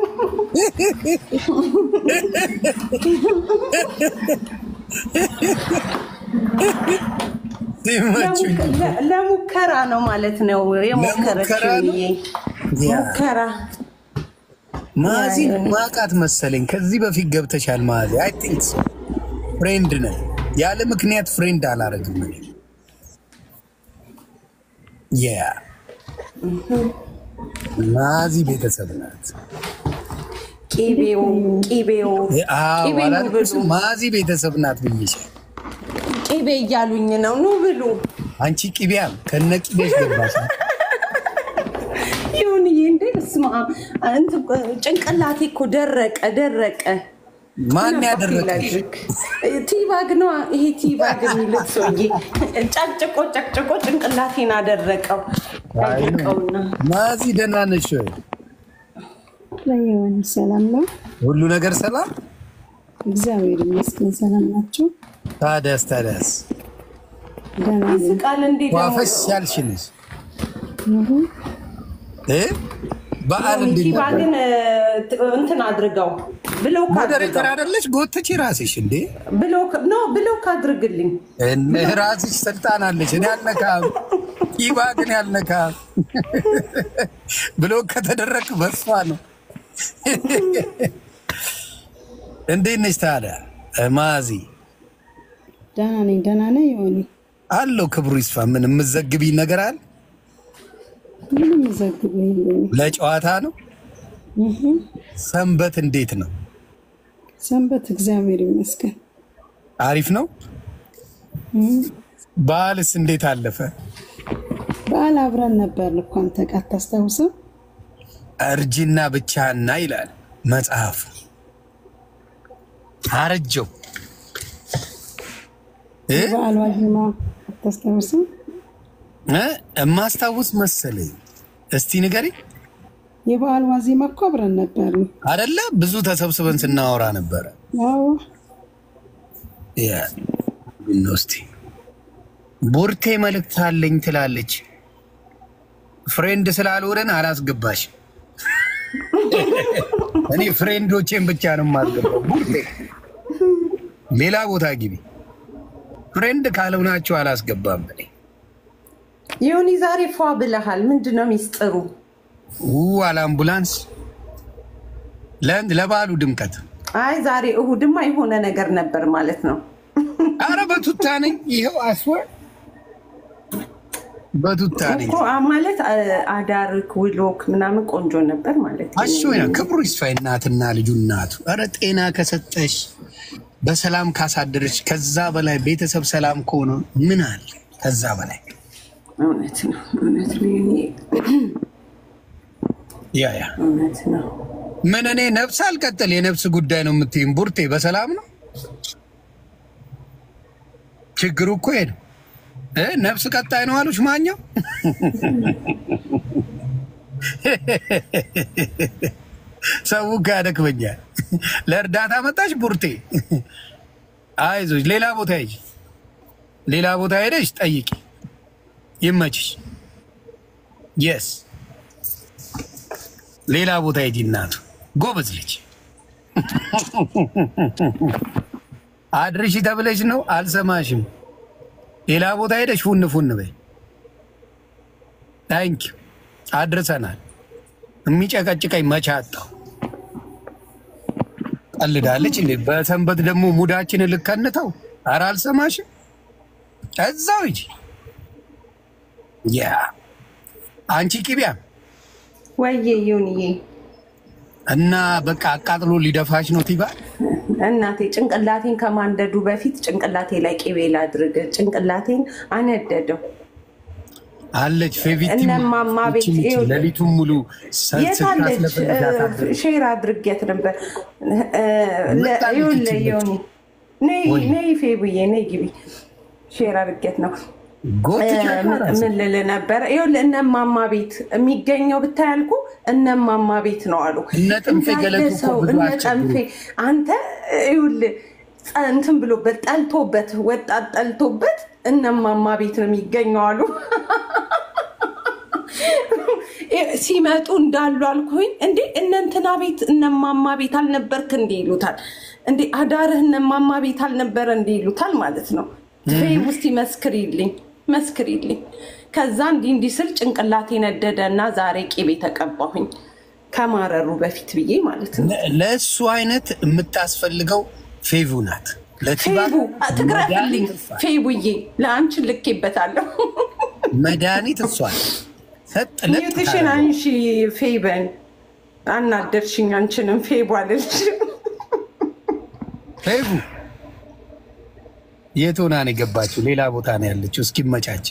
ሲመቹኝ ለ- ለሙከራ ነው ማለት ነው የሞከረችው። ለሙከራ ነው? ይሄ ያ። ሙከራ ማዚ ማቃት መሰለኝ። ከዚህ በፊት ገብተሻል ማዚ። አይ ቲንክ ሶ ፍሬንድ ነን። ያለ ምክንያት ፍሬንድ አላረግም እኔ። ያ ማዚ ቤተሰብ ናት። ቂቤው ቂቤው አዎ ቂቤ ነው አላልኩሽም? ብሉ ማዚ ቤተሰብ ናት ብዬሻል። ቂቤ እያሉኝ ነው። ኑ ብሉ። አንቺ ቅቢያም ከነ ቅቤሽ ገባሽ። ይሁንዬ እንዴ በስመ አብ እንትን ጭንቅላቴ እኮ ደረቀ ደረቀ። ማን ምን ያደረቀ ላድርግ? ቲባግ ነው ይሄ ቲባግ የሚሉት ሰውዬ ጨቅጭቆ ጨቅጭቆ ጭንቅላቴን አደረቀው። ያደረቀውና ማዚ ደህና ነሽ ወይ? ለየሆን ሰላም ነው። ሁሉ ነገር ሰላም? እግዚአብሔር ይመስገን። ሰላም ናቸው። ታደስ ታደስ ደህና ነኝ። ቃል እንዴት ነው? ዋፈስ ያልሽንስ እ በዓል እንዴት ቲባ ነበር? ግን እ, እንትን አድርገው ብሎክ ሞዴሬተር አድርገው አይደለች? ጎትቺ ራስሽ እንዴ ብሎክ ኖ ብሎክ አድርግልኝ። እነ ራስሽ ስልጣን አለች። እኔ አልነካም። ቲባ ግን ያልነካም ብሎ ከተደረግ በሷ ነው። እንዴት ነች ታዲያ ማዚ? ደህና ነኝ። ደህና ነኝ። የሆነ አለው ክብሩ ይስፋ። ምን የምዘግቢ ነገር አለ? ምንም ዘግቡ የለኝም። ለጨዋታ ነው። ሰንበት እንዴት ነው? ሰንበት እግዚአብሔር ይመስገን። አሪፍ ነው። በዓልስ እንዴት አለፈ? በዓል አብረን ነበር እኮ አንተ ጋር አታስታውስም? እርጅና ብቻና ይላል መጽሐፉ። አረጀው እ? በዓል ዋዜማ አታስታውስም? እ? እማስታውስ መሰለኝ። እስቲ ንገሪ። የበዓል ዋዜማ እኮ አብረን ነበር። አደለ ብዙ ተሰብስበን ስናወራ ነበረ። አዎ ያ፣ ምነው እስቲ ቡርቴ መልእክት አለኝ ትላለች። ፍሬንድ ስላልሆነን አላስገባሽ። እኔ ፍሬንዶቼን ብቻ ነው የማስገባው። ቡርቴ ሌላ ቦታ ግቢ። ፍሬንድ ካልሆናችሁ አላስገባም። እኔ ዮኒ ዛሬ ፏ ብለሃል። ምንድን ነው ሚስጥሩ? ው አልአምቡላንስ ለ- ለበዓሉ ድምቀት። አይ ዛሬ እሁድማ የሆነ ነገር ነበር ማለት ነው። አረ በቱታ ነኝ። ይኸው አስወር በቱታ ነኝ። እኮ አ- ማለት አ- አዳርክ ውሎክ ምናምን ቆንጆ ነበር ማለት ነው። አሾ ያ ክብሩ ይስፋ እናትና ልጁ እናቱ። ኧረ ጤና ከሰጠሽ በሰላም ካሳደረች ከዛ በላይ ቤተሰብ ሰላም ከሆነ ምን አለ ከዛ በላይ እውነት ነው፣ እውነት ነው፣ ዮኒ፣ ያ ያ እውነት ነው። ምን እኔ ነፍስ አልቀጥል የነፍስ ጉዳይ ነው የምትይም ቡርቴ በሰላም ነው ችግሩ እኮ ይሄ ነው እ ነፍስ ቀጣይ ነው አሉች ማኛው ሰው እኮ ያደክመኛል ለእርዳታ መጣች ቡርቴ አይዞች ሌላ ቦታ ሂጂ ሌላ ቦታ ሄደሽ ጠይቂ ይመችሽ የስ ሌላ ቦታ ሂጂ እናቱ ጎበዝ ልጅ አድርሺ ተብለሽ ነው አልሰማሽም ሌላ ቦታ ሄደሽ ፉን ፉን በይ ታንኪ አድርሰናል የሚጨቀጭቀኝ መቼ አጣው ቀልዳለች እንዴ በሰንበት ደግሞ ሙዳችንን ልከንተው ኧረ አልሰማሽም እዛው ሂጂ ያ አንቺ ቂቢያ ወዬ ዮኒዬ፣ እና በቃ አቃጥሎ ሊደፋሽ ነው ቲባ እናቴ ጭንቅላቴን ከማንደዱ በፊት ጭንቅላቴ ላይ ቅቤ ላድርግ። ጭንቅላቴን አነደደው። አለች ፌቪቲ እነማማ ቤት ይኸውልህ። ሌሊቱን ሙሉ ሰ- የታለች ስታስለፈልጋት አደረች። ሼር አድርጌት ነበር። መጣለች ይኸውልህ ይቺ ዮኒ፣ ነይ ወይ። ነይ ፌቡዬ ነይ ግቢ። ሼር አድርጌት ነው ጎትቼ እ፣ አራስ። ምን ልል ነበረ? ይኸውልህ እነማማ ቤት የሚገኘው ብታይ ያልኩ እነማማ ቤት ነው አሉ። እነ ጥንፌ እንዳለ ገለቱ እኮ ሰው ብዙ እነ አያስቸግሩም። ጠንፌ አንተ ይኸውልህ ጸ- እንትን ብሎበት ጠልቶበት ወጣት ጠልቶበት እነማማ ቤት ነው የሚገኘው አሉ። ሲመጡ እንዳሉ አልኩኝ። እንዴ እነንትና ቤት እነማማ ቤት አልነበርክ እንዲ ይሉታል። እንዴ አዳርህ እነማማ ቤት አልነበረ እንዲ ይሉታል ማለት ነው። ፌይ ውስጥ መስክሪልኝ መስክሪልኝ። ከዛ እንዲህ እንዲህ ስል ጭንቅላቴ ነደደ እና ዛሬ ቂቤ ተቀባሁኝ ከማረሩ በፊት ብዬ ማለት ነው። ለ- ለእሱ አይነት የምታስፈልገው ፌቪ ናት። ለቲባ ፌቡ ትግረፍልኝ። መድኃኒት እሷ- ፌቡዬ ለአንቺን ልኬበታለሁ። መድኃኒት እሷል ሰጥ ለጥ ሚዩትሽን ታደርገው። አንሺ ፌበን አናደርሽኝ። አንቺንም ፌቡ አለች። ፌቪ የት ሆና ነው የገባችው? ሌላ ቦታ ነው ያለችው። እስኪመቻችን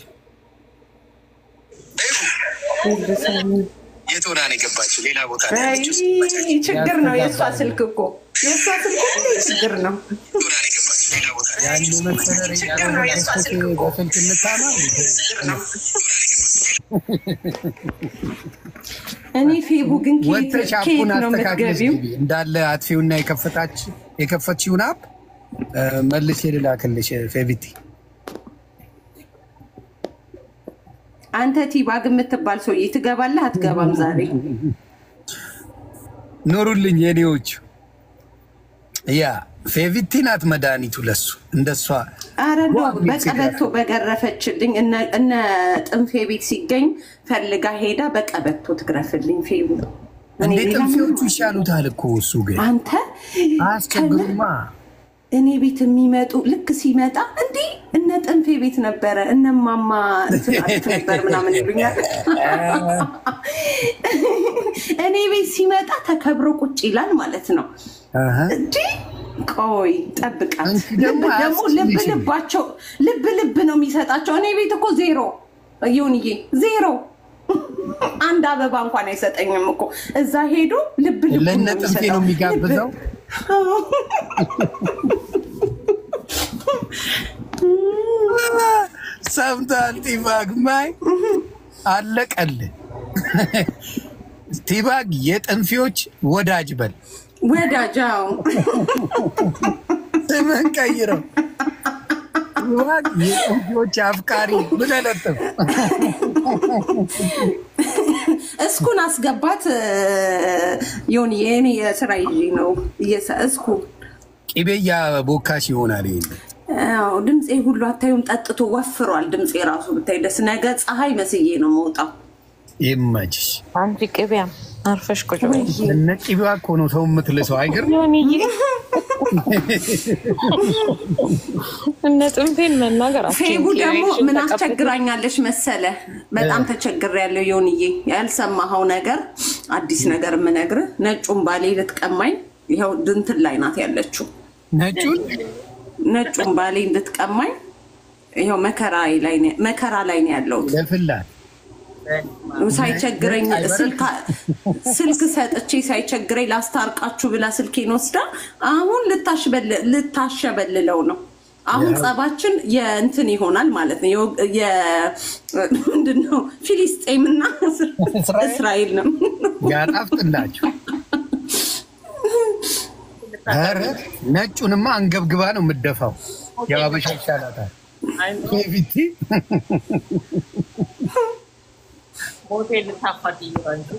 የት ሆና ነው የገባችው? ሌላ ቦታ ነው አይ ያለችው። እስኪመቻችን ችግር ነው የእሷ ስልክ እኮ የእሷ ስልክ ሁሌ ችግር ነው። የት ሆና ነው የገባችው? ሌላ ቦታ ነው ያለችው። ያን መሰለኝ ያልሆነ ክስተት በስልክ እንታማ እኔ ፌቡ ግን ከየት ወጥተሽ ከየት አፑን ነው አስተካክለሽ የምትገቢው? ግቢ። እንዳለ አጥፊውና የከፈታች የከፈትሽውን አፕ እ፣ መልሼ ልላክልሽ ፌቪቲ። አንተ ቲባግ የምትባል ሰውዬ ትገባለህ አትገባም? ዛሬ ኑሩልኝ የኔዎቹ። ያ ፌቪቲ ናት መድኃኒቱ ለሱ እንደሷ አረ ኖ ዋው፣ በቀበቶ በገረፈችልኝ። እነ- እነ ጥንፌ ቤት ሲገኝ ፈልጋ ሄዳ በቀበቶ ትግረፍልኝ። ፌቡ እኔ እንዴ ሌላ ጥንፌዎቹ ምንም- ይሻሉታል እኮ እሱ ግን አንተ አያስቸግሩማ። እኔ ቤት የሚመጡ ልክ ሲመጣ እንዲህ እነ ጥንፌ ቤት ነበረ እነማማ እንትን አሉት ነበር ምናምን ይሉኛል። እኔ ቤት ሲመጣ ተከብሮ ቁጭ ይላል ማለት ነው። አሀ። እንዲህ ቆይ ጠብቃት። አንቺ ደግሞ ልብ ደግሞ ልብ አያስችልሽም። ልባቸው ልብ ልብ ነው የሚሰጣቸው። እኔ ቤት እኮ ዜሮ ይሁንዬ ዜሮ አንድ አበባ እንኳን አይሰጠኝም እኮ እዛ ሄዶ ልብ ልብ ለእነ ጥንፌ ነው የሚጋብዘው። ሰምታል ቲባግ ማይ አለቀል ቲባግ የጥንፌዎች ወዳጅ በል ወዳጃው ስምን ቀይረው ቲባግ የጥንፌዎች አፍቃሪ ብለህ ለጥፍ። እስኩን አስገባት ይሁን የኔ የስራ ይዤ ነው እየሰ- እስኩ ቂቤ እያቦካሽ ይሆናል ይሄን አዎ፣ ድምፄ ሁሉ አታዩም? ጠጥቶ ወፍሯል ድምፄ ራሱ ብታይ ደስ ነገ ፀሐይ መስዬ ነው መውጣው። ይመችሽ። አንቺ ቅቢያም አርፈሽ ቁጭ በይ። እነ ቂቤዋ እኮ ነው ሰው የምትልሰው አይገርም? ዮኒዬ እነ ጥንፌን መናገር ፌቡ አትችይም። ደግሞ ኪራይሽን ምን ተቀብለሽ አስቸግራኛለሽ መሰለ? በጣም ተቸግሬያለሁ ዮንዬ። ያልሰማኸው ነገር አዲስ ነገር የምነግርህ ነጩን ባሌ ልትቀማኝ ይኸው ድንትን ላይ ናት ያለችው። ነጩን ነጩን ባሌ እንድትቀማኝ ይኸው መከራ ላይ ነው- መከራ ላይ ነው ያለሁት። ለፍላት ሳይቸግረኝ አይበረድ? ስልካ- ስልክ ሰጥቼ ሳይቸግረኝ ላስታርቃችሁ ብላ ስልኬን ወስዳ አሁን ልታሽበል- ልታሸበልለው ነው። አሁን ጸባችን የእንትን ይሆናል ማለት ነው። የወግ- የ- ምንድን ነው ፊሊስጤምና እስራኤል? እስራኤል ነው። ያጣፍጥላችሁ። ኧረ ነጩንማ አንገብግባ ነው የምደፋው። የአበሻ ይሻላታል። ፊቲ ሆቴል ልታፋት ይሆናል።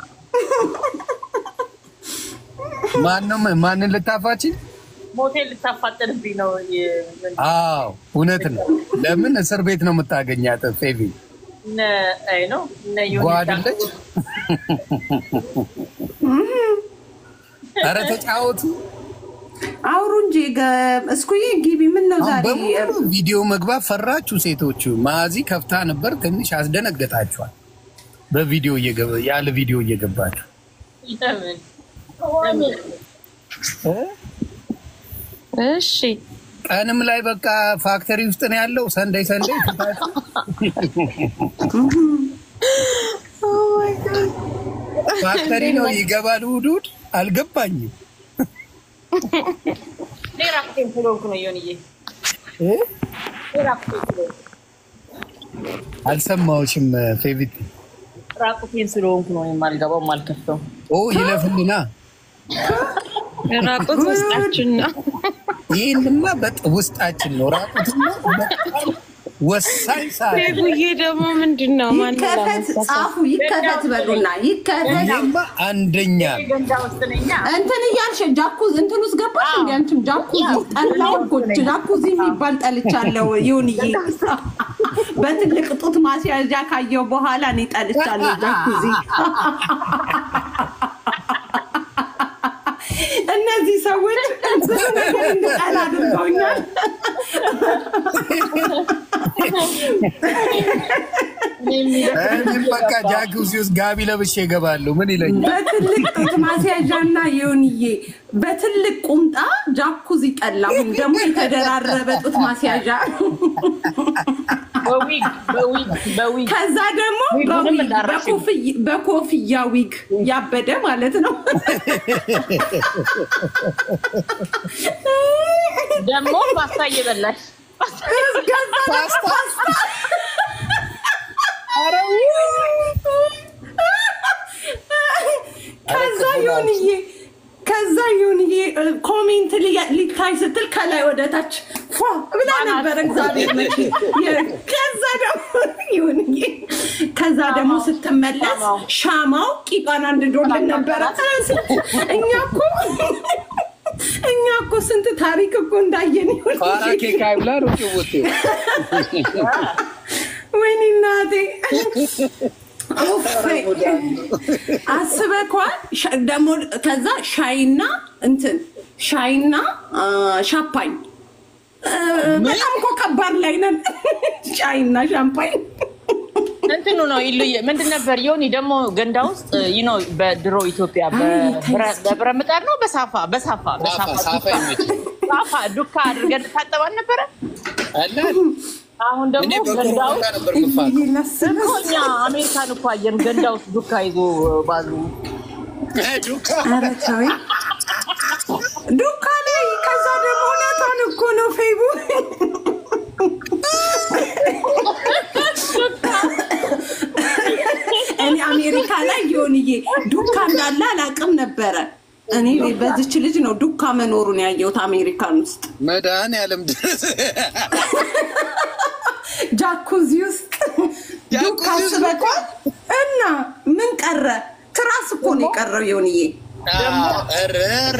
ማንም ማንን ልታፋች? ሞቴል ልታፋጥንብኝ ነው። የ- አዎ እውነት ነው። ለምን እስር ቤት ነው የምታገኛት? ፌቪ እነ አይ ነው እነ ዮኒ ጓድለች። ኧረ ተጫወቱ። አውሩ እንጂ ገ- እስኩዬ ግቢ። ምን ነው አሁን ዛሬ በሙሉ ቪዲዮ መግባት ፈራችሁ ሴቶቹ። ማዚ ከፍታ ነበር፣ ትንሽ አስደነገጣችኋል። በቪዲዮ እየገባ- ያለ ቪዲዮ እየገባችሁ ለምን እሺ ቀንም ላይ በቃ ፋክተሪ ውስጥ ነው ያለው። ሰንደይ ሰንደይ ፊታችሁ ፋክተሪ ነው ይገባል። እሑድ እሑድ አልገባኝም። እኔ ራቁቴን ስለሆንኩ ነው ዮኒዬ፣ እኔ ራቁቴን ስለሆንኩ አልሰማዎችም? ፌቪት ራቁቴን ስለሆንኩ ነው የማልገባው የማልከፍተው። ኦ ይለፍልና ራቁት ውስጣችን ነው። ይህንማ በጥ ውስጣችን ነው። ራቁትና በጣም ወሳኝ ሰዓት ነው። ቡዬ ደግሞ ምንድን ነው ማን ይከፈት ጻፉ፣ ይከፈት በሉና ይከፈት ይሄማ አንደኛ ነው። ገንዳ ውስጥ ነኛ። እንትን እያልሽ ጃኩዝ እንትን ውስጥ ገባሽ እንዲ አንቺም ጃኩዚ ጠላው እኮ ጃኩዚ የሚባል ጠልቻለሁ። ይሁንዬ በትልቅ ጡት ማስያዣ ካየው በኋላ እኔ ጠልቻለሁ ጃኩዚ። እነዚህ ሰዎች ብዙ ነገር እንድጠላ አድርገውኛል። እኔም በቃ ጃኩዚ ውስጥ ጋቢ ለብሼ እገባለሁ። ምን ይለኛል? በትልቅ ጡት ማስያዣና ይሁንዬ በትልቅ ቁምጣ ጃኩዚ ጠላሁኝ። ደግሞ የተደራረበ ጡት ማስያዣ በዊግ በዊግ በዊግ ከዛ ደግሞ ዊጉንም በዊግ እንዳረሽ በኮፍይ- በኮፍያ ዊግ ያበደ ማለት ነው። ደግሞ ፓስታ እየበላሽ ከዛ ደግሞ ፓስታ ኧረ ውይ! ይሁንዬ ከዛ ይሁንዬ ኮሜንት ሊያ- ሊታይ ስትል ከላይ ወደ ታች ፏ ብላ ነበር። እግዚአብሔር መቼ ከዛ ደግሞ ይሁንዬ ከዛ ደግሞ ስትመለስ ሻማው ቂጧን አንድዶልን ነበረ። እኛ እኮ እኛ እኮ ስንት ታሪክ እኮ እንዳየን ይሁን ፋራ ኬክ አይብላ ነው ጭውቴ ወይኔ እናቴ አስበኳል። ደግሞ ከዛ ሻይና እንትን ሻይና አ፣ ሻምፓኝ አ፣ በጣም እኮ ከባድ ላይ ነን። ሻይና ሻምፓኝ እንትኑ ነው ይሉየ ምንድን ነበር ዮኒ ደግሞ ገንዳ ውስጥ ይኖ በድሮ ኢትዮጵያ በብረ- በብረ ምጣድ ነው በሳፋ በሳፋ ሳፋ ሳፋ ይመች ሳፋ ዱካ አድርገን ታጠባል ነበረ። አለ አሁን ደግሞ እኔ ገንዳ በኮሮና ውስጥ ነበር ምፋቅ እኮ እኛ አሜሪካን እኮ አየን ገንዳ ውስጥ ዱካ ይዞ ባሉ ዱካ ኧረ ተወኝ። ዱካ ላይ ከዛ ደግሞ እውነቷን እኮ ነው ፌቡ እኔ አሜሪካ ላይ የሆንዬ ዱካ እንዳለ አላውቅም ነበረ። እኔ በዚች ልጅ ነው ዱካ መኖሩን ያየሁት አሜሪካን ውስጥ መድኃኒዓለም ድረስ ጃኩዚ ውስጥ ዱካ ጃኩዚ ውስጥ አስበቋል። እና ምን ቀረ? ትራስ እኮ ነው የቀረው የሆንዬ ረር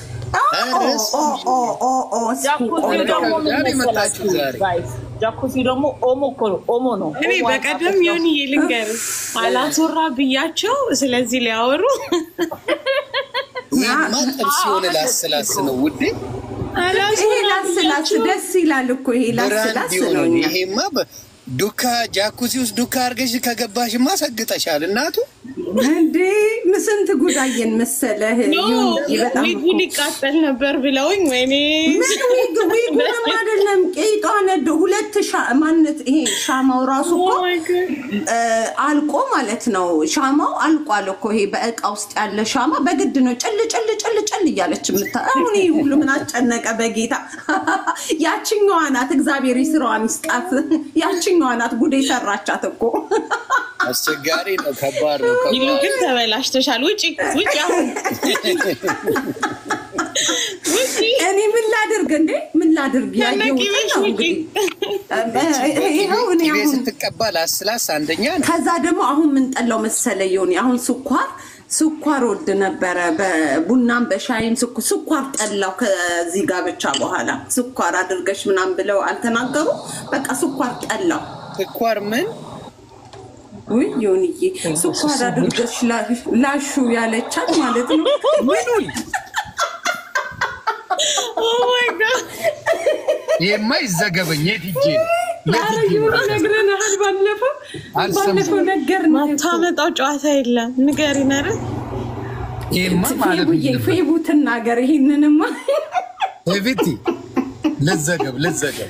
ጃኩሲ ደግሞ ምን ዛሬ መሰላችሁ መጣችሁ ዛሬ። ጋይስ? ጃኩሲ ደግሞ ኦሞ እኮ ነው ኦሞ ነው። እኔ ኦሞ በቀደም የሆን ልንገር አላስወራ ብያቸው ስለዚህ ሊያወሩ ይህማ ጥብስ የሆነ ላስላስ ነው ውዴ ይሄ አላስወራ ላስላስ ብያቸው ደስ ይላል እኮ ይሄ ብራንድ ላስላስ የሆነ ነው። እኛ ይሄማ በ- ዱካ ጃኩዚ ውስጥ ዱካ አድርገሽ ከገባሽማ ሰግጠሻል እናቱ እንዴ ስንት ጉዳየን መሰለህ። ይሁን በጣም ዊጉ ሊቃጠል ነበር ብለውኝ ወይኔ ምን ዊግ ዊጉንም አይደለም ቄጧ ነዶ ሁለት ሻ- ማነት ይሄ ሻማው ራሱ እኮ Oh my God. እ፣ አልቆ ማለት ነው። ሻማው አልቋል እኮ ይሄ በእቃ ውስጥ ያለ ሻማ በግድ ነው ጭል ጭል ጭል ጭል እያለች የምታ አሁን ይሄ ሁሉ ምን አስጨነቀ በጌታ ያችኛዋ ናት። እግዚአብሔር ስራዋን ይስጣት። ያችኛዋ ናት ጉዴ ሰራቻት እኮ አስቸጋሪ ነው ከባድ ነው ይሉ ከባድ ግን ተበላሽተሻል። ውጪ ውጪ አሁን ውጪ እኔ ምን ላድርግ እንዴ? ምን ላድርግ? ያየሁትን ከነቂቤሽ ነው ውጪ እንግዲህ ይኸው እኔ ቅቤ አሁን ስትቀባ ላስላስ አንደኛ ነው ከዛ ደግሞ አሁን ምን ጠላው መሰለ የሆነ አሁን ስኳር ስኳር ወድ ነበረ በቡናም በሻይም ስኩ- ስኳር ጠላው ከዚህ ጋብቻ በኋላ ስኳር አድርገሽ ምናምን ብለው አልተናገሩ በቃ ስኳር ጠላው ስኳር ምን ውይ ዮንዬ ስኳር አድርገሽ ላ- ላሹ ያለቻት ማለት ነው ምኑን Oh my God. ይሄማ ይዘገበኝ የት ሂጄ ነው የት ኧረ ሂጄ ነው? የሆነ ነግረንሃል ባለፈው አልሰማሁም። ባለፈው ነገርን ማታመጣው ጨዋታ የለም። ንገሪን ኧረ ይሄማ ማለት ፌቡዬ ፌቡ ትናገር ይሄንንማ ቤቲ ልዘገብ ልዘገብ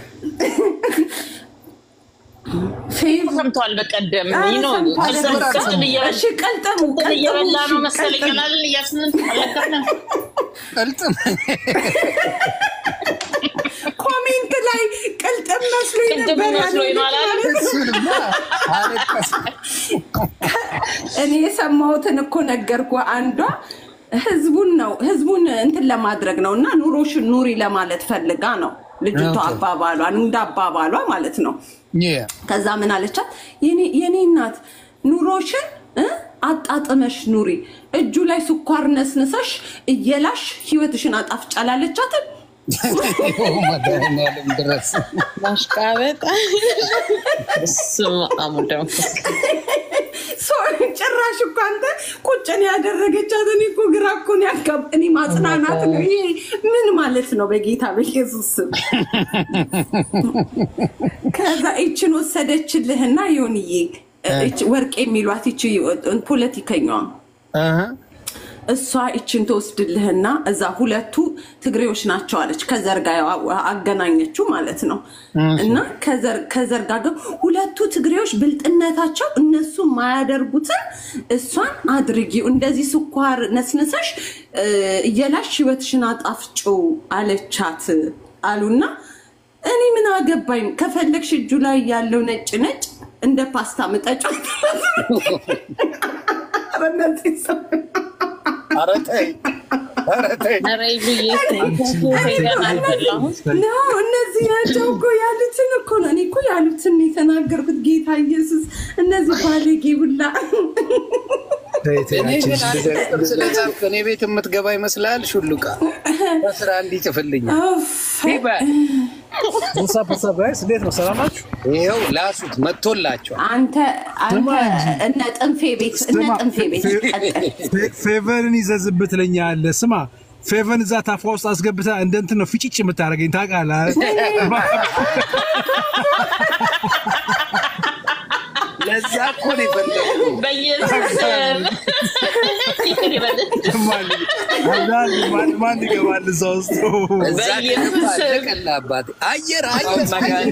ፌቡ ሰምተዋል። በቀደም ኧረ ይኖ ሰምተዋል። ቅጥል እየበላ እሺ ቀልጠሙ ቅጥል እየበላ ነው ቀልጠሙ መሰለኝ ቀልጠሙ ቀላልን እያስንን አለቀንም። ቅልጥም ኮሜንት ላይ ቅልጥም መስሎኝ ቅድም ነበር መስሎኝ ነው አላለም? ያሉት። እሱንማ አለቀስ እኔ የሰማሁትን እኮ ነገርኩ። አንዷ ህዝቡን ነው ህዝቡን እንትን ለማድረግ ነው እና ኑሮሽን ኑሪ ለማለት ፈልጋ ነው ልጅቷ ኦኬ። አባባሏ እንደ አባባሏ ማለት ነው። የ ከዛ ምን አለቻት? የኔ- የኔ እናት ኑሮሽን እ አጣጥመሽ ኑሪ፣ እጁ ላይ ስኳር ነስንሰሽ እየላሽ ህይወትሽን አጣፍጫላለቻትን መድኃኒዓለም ድረስ ማሽቃበጥ በስመ አብ ወወልድ ወመንፈስ ቅዱስ። ጭራሽ እኮ አንተ ቁጭን ያደረገቻት እኔ እኮ ግራ እኮ ነው ያጋብ እኔ ማጽናናት ነው ይሄ ምን ማለት ነው? በጌታ በኢየሱስ ስም ከዛ ይችን ወሰደችልህና ይሁንዬ ይች ወርቅ የሚሏት ይች ፖለቲከኛዋ አሀ። እሷ ይችን ትወስድልህና እዛ ሁለቱ ትግሬዎች ናቸው አለች። ከዘር ጋር አገናኘችው ማለት ነው። እና ከዘር- ከዘር ጋር ግን ሁለቱ ትግሬዎች ብልጥነታቸው እነሱ የማያደርጉትን እሷን አድርጊው፣ እንደዚህ ስኳር ነስንሰሽ እ፣ እየላሽ ህይወትሽን አጣፍጭው አለቻት አሉና እኔ ምን አገባኝ፣ ከፈለግሽ እጁ ላይ ያለው ነጭ ነጭ እንደ ፓስታ ምጠጫ ኧረ ተይ ኧረ ተይ ኧረ ይሉዬ ፌቨን አልበላሁም። ነው እነዚህ ናቸው እኮ ያሉትን እኮ ነው። እኔ እኮ ያሉትን ነው የተናገርኩት። ጌታ ኢየሱስ እነዚህ ባለጌ ሁላ እኔ ግን አንድ ቁጥር ስለጻፍክ እኔ ቤት የምትገባ ይመስላል። ሹሉቃ በስራ እንዲጽፍልኛል። እንዴት ነው? ሰላም ናችሁ? ይኸው ላሱት መጥቶላቸዋል። አንተ አንተ እነ ጥንፌ ቤት እነ ጥንፌ ቤት ቀጥል። ፌቨርን ይዘዝብህ ትለኛለህ። ስማ ፌቨን እዛ ታፏ ውስጥ አስገብተህ እንደ እንትን ነው ፊጭጭ የምታደርገኝ ታውቃለህ። ለዛ እኮ ነው የፈለኩት። በኢየሱስ ስም ይቅር ይበል። ማን- ማን ይገባል እዛ ውስጥ? እዛ በኢየሱስ ከገባ ስም። አለቀልህ አባቴ። አየር አየር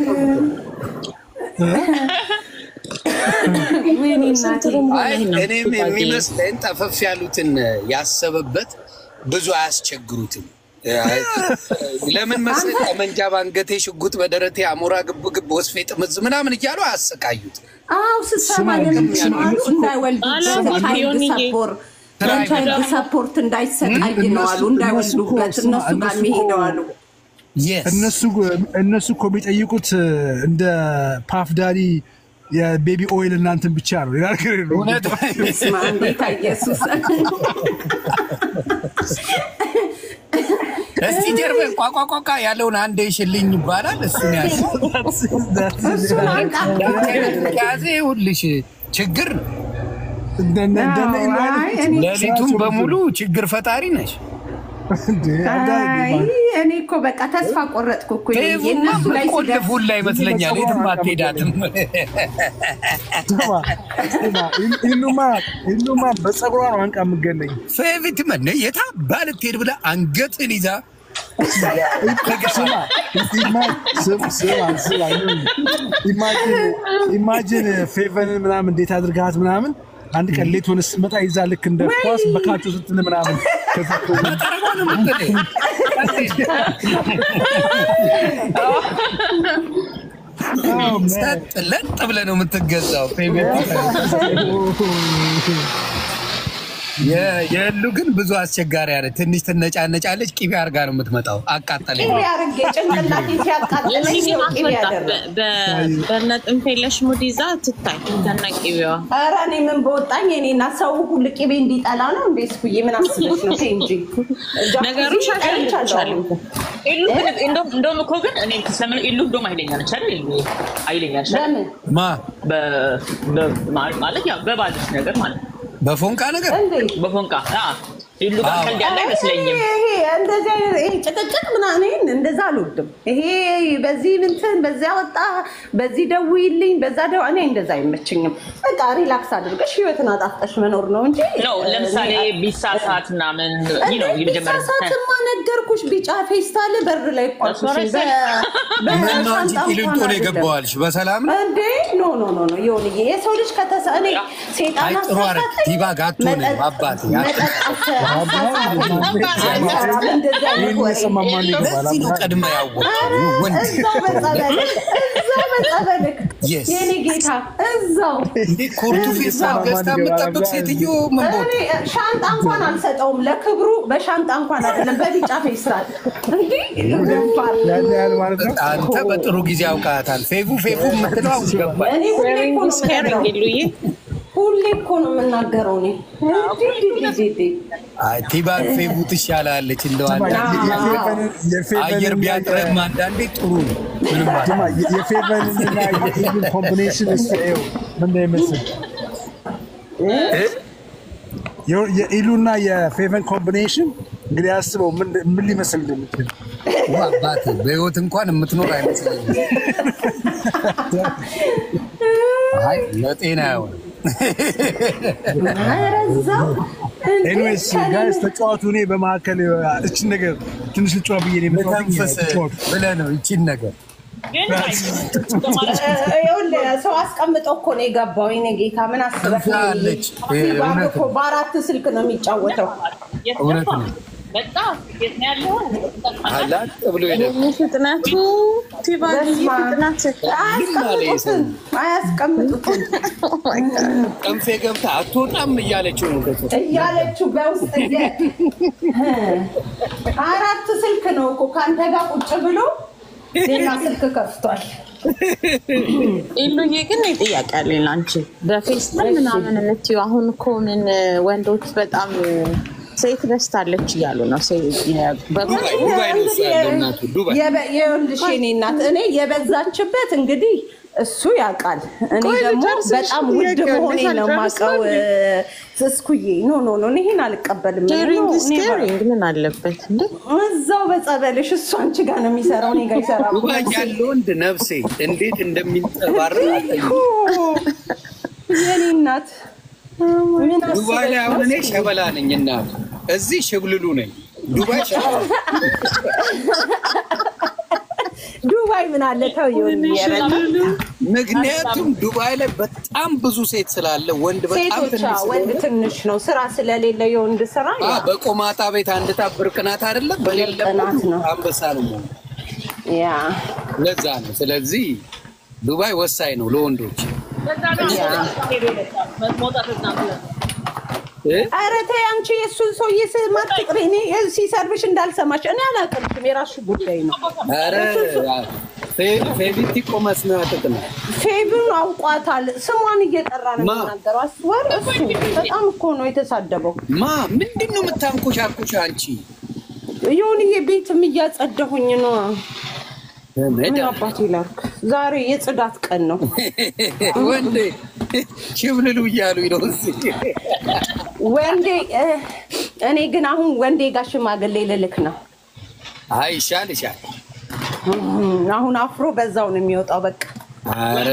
ወይኔ እናቴ አይ እኔም የሚመስለኝ ጠፈፍ ያሉትን ያሰበበት ብዙ አያስቸግሩትም። ለምን መሰለህ ጠመንጃ ባንገቴ፣ ሽጉጥ በደረቴ፣ አሞራ ግብ ግብ፣ ወስፌ ጥምዝ ምናምን እያሉ አያሰቃዩት። አው ስሰማ ለምንድን ነው አሉ እንዳይወልዱበት ቻይልድ ሰፖርት የቻይልድ ሰፖርት እንዳይሰቃይ ነው አሉ እንዳይወልዱበት እነሱ ጋር የሚሄደው አሉ እነሱ እነሱ እኮ የሚጠይቁት እንደ ፓፍ ዳዲ የቤቢ ኦይል እናንትን ብቻ ነው። ሌላ ነገር የለውም። እውነት ስማ ጌታ ኢየሱስ እስቲ ጀርበን ቋቋቋቋ ያለውን አንዴ ሽልኝ ይባላል። እሱን ያዝ እሱን አንቃ ያዜ ሁልሽ ችግር ነው። እንደነ- እንደነ ኢሉ አይነት አይ እኔ ሌሊቱን በሙሉ ችግር ፈጣሪ ነሽ። እንዴ፣ አንዳንዴ አይ እኔ እኮ በቃ ተስፋ ቆረጥኩ እኮ ፌቡማ የእነሱ ላይ ሲደርስ ቆልፉን ላይ ይመስለኛል። የትም አትሄዳትም። ስማ፣ ስማ፣ ኢሉማ ኢሉማ በፀጉሯ ነው አንቃ የምገለኝ። ፌቪት መነ የታ ባልትሄድ ብላ አንገትን ይዛ ስማ ኢማ- ስም- ስማ ስማ ኢማጂን ኢማጂን ፌቨንን ምናምን እንዴት አድርጋት ምናምን አንድ ቀን ሌት ሆነ ስትመጣ ይዛ ልክ እንደ ኳስ በካቾ ስትል ምናምን ከዛ እኮ ጠረጓን ምትል Oh, man. ሰጥ ለጥ ብለህ ነው የምትገዛው። ፌቪት የ- የእሉ ግን ብዙ አስቸጋሪ ያለ ትንሽ ትነጫነጫለች። ቂቤ አድርጋ ነው የምትመጣው። አቃጠለኝ። ቅቤ አድርጌ ጭንቅላቴ ሲያቃጥለኝ የሚስም ነው ቅቤ አትመጣ ያደረግ በነ ጥንፌለሽ ሙድ ይዛ ትታይ ከነ ቅቤዋ ኧረ እኔ ምን በወጣኝ እኔና ሰው ሁሉ ቅቤ እንዲጠላ ነው እንዴ? ስኩዬ ምን አስበሽ ነው? ተይ እንጂ ነገሩ ሻሻልቻለሁ ኢሉ ግን እንደውም እንደውም እኮ ግን እኔ ስለምን ኢሉ እንደውም አይለኛ ነች አይደል? ኢሉ አይለኛ ነች አይደል? ለምን ማ በ- በ- ማለት ያው በባልሽ ነገር ማለት ነው። በፎንቃ ነገር እንዴ በፎንቃ አዎ። ኢሉ ጋር ቀልድ ያለ አይመስለኝም። ይሄ እንደዚህ አይነት ይሄ ጭቅጭቅ ምናምን ይሄን እንደዛ አልወድም። ይሄ በዚህ እንትን በዚያ ወጣ በዚህ ደውይልኝ በዛ ደው እኔ እንደዛ አይመችኝም። በቃ ሪላክስ አድርገሽ ህይወትን አጣፍጠሽ መኖር ነው እንጂ ነው ለምሳሌ ቢሳሳት ምናምን ይህ ነው የመጀመሪያ ቢሳሳትማ ነገርኩሽ። ቢጫ ፌስታል በር ላይ ቋልኩሽ እሱ ምን ነው እንጂ ቂሊንጦ ነው የገባዋልሽ። በሰላም ነው እንዴ ኖ ኖ ኖ ኖ ይሁንዬ የሰው ልጅ ከተሰ እኔ ሴጣን አይ ጥሩ አደረግ። አሳሳተኝ፣ ቲባ ጋቶ ነው መጠጥ- አባቴ። መጠጥ አሳ- አሳሳተኝ። አይሰራም እንደዚህ አይነት ይህን ወሬ። የሰማ ማን ይገባል? ለዚህ ነው ቀድመ ያወቀው ወንድ እዛው በጸበልክ እዛው በጸበልክ Yes. የኔ ጌታ እዛው እንዴ ኮርቱ ፌስታል ገዝታ የምጠብቅ ሴትዮ ምን ቦታ እኔ ሻንጣ እንኳን አልሰጠውም ለክብሩ በሻንጣ እንኳን አይደለም በቢጫ ፌስታል እንዲህ ገባል ያን ያህል ማለት ነው። አንተ በጥሩ ጊዜ አውቃታል። ፌቡ ፌቡ የምትለው አሁን ገባል። እኔ ሁሌ እኮ ነው ስኬሪንግ የምናገረው ኢሉዬ ሁሌ እኮ ነው የምናገረው እኔ እንዲህ እንዲህ እንዲህ አይ ቲባ ፌቡ ትሻላለች። እንደው ስማ፣ አንዳንዴ የ- የፌቨንን- የፌቨንን አየር እና ቢያጥረም አንዳንዴ ጥሩ ነው። ምንም ማለት ስማ፣ የ- የፌቨንን እና የኢሉን ኮምቢኔሽን እስኪ ይኸው ምን እንደሚመስል የ- የኢሉና የፌቨን ኮምቢኔሽን እንግዲህ አስበው ምን ምን ሊመስል እንደምችል አባት በህይወት እንኳን የምትኖር አይመስለኝም። አይ ለጤና አይሆንም። ኧረ እዛው እንዴ ኤኒዌይስ ጋይስ ተጫዋቱ። እኔ በመካከል እችን ነገር ትንሽ ልጫዋ ብዬ ነው የመጣሁት። ለተንፈስ ተጫዋቱ። ብለህ ነው ይቺን ነገር ግን ይኸውልህ ሰው አስቀምጦ እኮ ነው የገባው። የእኔ ጌታ ምን አስበህ ነው? ትንፋለች። ይሄ ሲባል እውነት እኮ በአራት ስልክ ነው የሚጫወተው። እውነት ነው። በጣም የት ነው ያለው? አላጥ ብሎ ሄደ። ፍጥነቱ ቲባጊ ፍጥነት አያስቀምጡትም አያስቀምጡትም ጠንፌ ገብታ አትወጣም እያለችው ነው ከሱ እያለችው በውስጥ እየ- አራት ስልክ ነው እኮ ከአንተ ጋር ቁጭ ብሎ ሌላ ስልክ ከፍቷል። ኢሉዬ ግን ጥያቄ አለኝ ለአንቺ በፌስታል ምናምን የምትይው አሁን እኮ ምን ወንዶች በጣም ሴት በስታለች እያሉ ነው። ሴ- የ- በ- ዱባይ ነው እሱ ያለው እናቱ ዱባይ የበ- ይኸውልሽ የኔ እናት እኔ የበዛችበት እንግዲህ እሱ ያውቃል። እኔ ቆይ ደግሞ ልጨርስሽ፣ በጣም ውድ ጥያቄ መሆኔ ነው ልጨርስ የማውቀው። ነው እ፣ እስኩዬ ኖ ኖ ኖ ይሄን አልቀበልም። ኬሪንግ ኖ፣ ኢዝ እኔ ኬሪንግ ምን አለበት እንዴ? እዛው በጸበልሽ እሱ አንቺ ጋር ነው የሚሰራው፣ እኔ ጋር ይሰራል። ዱባይ ያለ ወንድ ነፍሴ እንዴት እንደሚንጠባረር አጠኝ የኔ እናት ምን ዱባይ ላይ አሁን እኔ ሸበላ ነኝ እናቱ እዚህ ሽብልሉ ነኝ ዱባይ ሸበላ ዱባይ ምን አለ ተው ይሁን ምክንያቱም ዱባይ ላይ በጣም ብዙ ሴት ስላለ ወንድ በጣም ሴቶች ትንሽ አዎ፣ ወንድ ስለሆነ ትንሽ ነው ስራ ስለሌለ የወንድ ስራ አ፣ ያ በቆማጣ ቤት አንድ ታብ ብርቅናት አይደለም በሌለበት ብርቅናት ነው። አንበሳ ነው መሆኑ። ያ ለዛ ነው። ስለዚህ ዱባይ ወሳኝ ነው ለወንዶች። በዛ ነው መውጣት እናት እ? ኧረ ተይ አንቺ የእሱን ሰውዬ ስም አትጥሪ። እኔ ሲሰርብሽ እንዳልሰማሽ እኔ አላውቅልሽም። የራሱ ጉዳይ ነው። ኧረ ፌ- ፌቪቲ ቆመስ ነው ያጥጥና ፌብን አውቋታል። ስሟን እየጠራ ነው ማ? የሚናገረው። አስወር እሱ በጣም እኮ ነው የተሳደበው። ማ ምንድን ነው የምታንኮሻኩሽ አንቺ? የሆንዬ ቤትም እያጸዳሁኝ ነው። ምን መዳ አባቴ ላድርግ? ዛሬ የጽዳት ቀን ነው። ወንዴ ሽብልሉ እያሉኝ ነው እዚህ። ወንዴ እ፣ እኔ ግን አሁን ወንዴ ጋር ሽማግሌ ልልክ ነው። አይ ይሻል ይሻል። እም፣ አሁን አፍሮ በዛው ነው የሚወጣው። በቃ ኧረ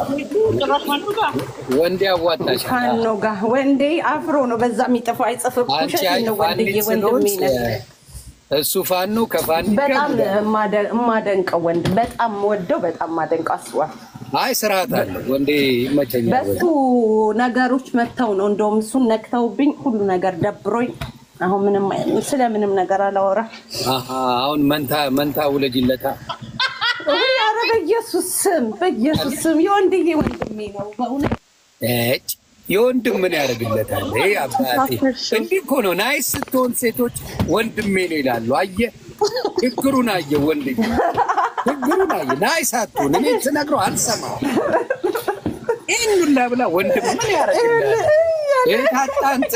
ወንዴ አዋጣሽ። ካኖ ጋር ወንዴ አፍሮ ነው በዛ የሚጠፋው። አይጽፍም። አንቺ ውሸት አይ ነው ወንድዬ፣ ፋኒት ወንድሜ ስለሆንሽ ነህ። እሱ ፋኖ ከፋኒ በጣም ጋር የማደ- የማደንቀው ወንድ በጣም ወደው በጣም ማደንቀው አስዋል አይ ስርዓት አለ ወንዴ ይመቸኛል። በሱ ነገሮች መጥተው ነው እንደውም እሱን ነክተውብኝ ሁሉ ነገር ደብሮኝ አሁን ምንም ስለ ምንም ነገር አላወራ። አሀ አሁን መንታ መንታ ውለጅለታ ኧረ በኢየሱስ ስም በኢየሱስ ስም የወንድዬ ወንድሜ ነው በእውነት እጭ የወንድም ምን ያደርግለታል? ይሄ አባቴ እንዲህ እኮ ነው። ናይስ ስትሆን ሴቶች ወንድሜ ነው ይላሉ። አየ ችግሩን አየ ወንድ ችግሩን አየ። ናይስ አትሆን እኔ ስነግረው አልሰማው ይህን ሁላ ብላ ወንድም ምን ያደርግለታል? እህታጣንት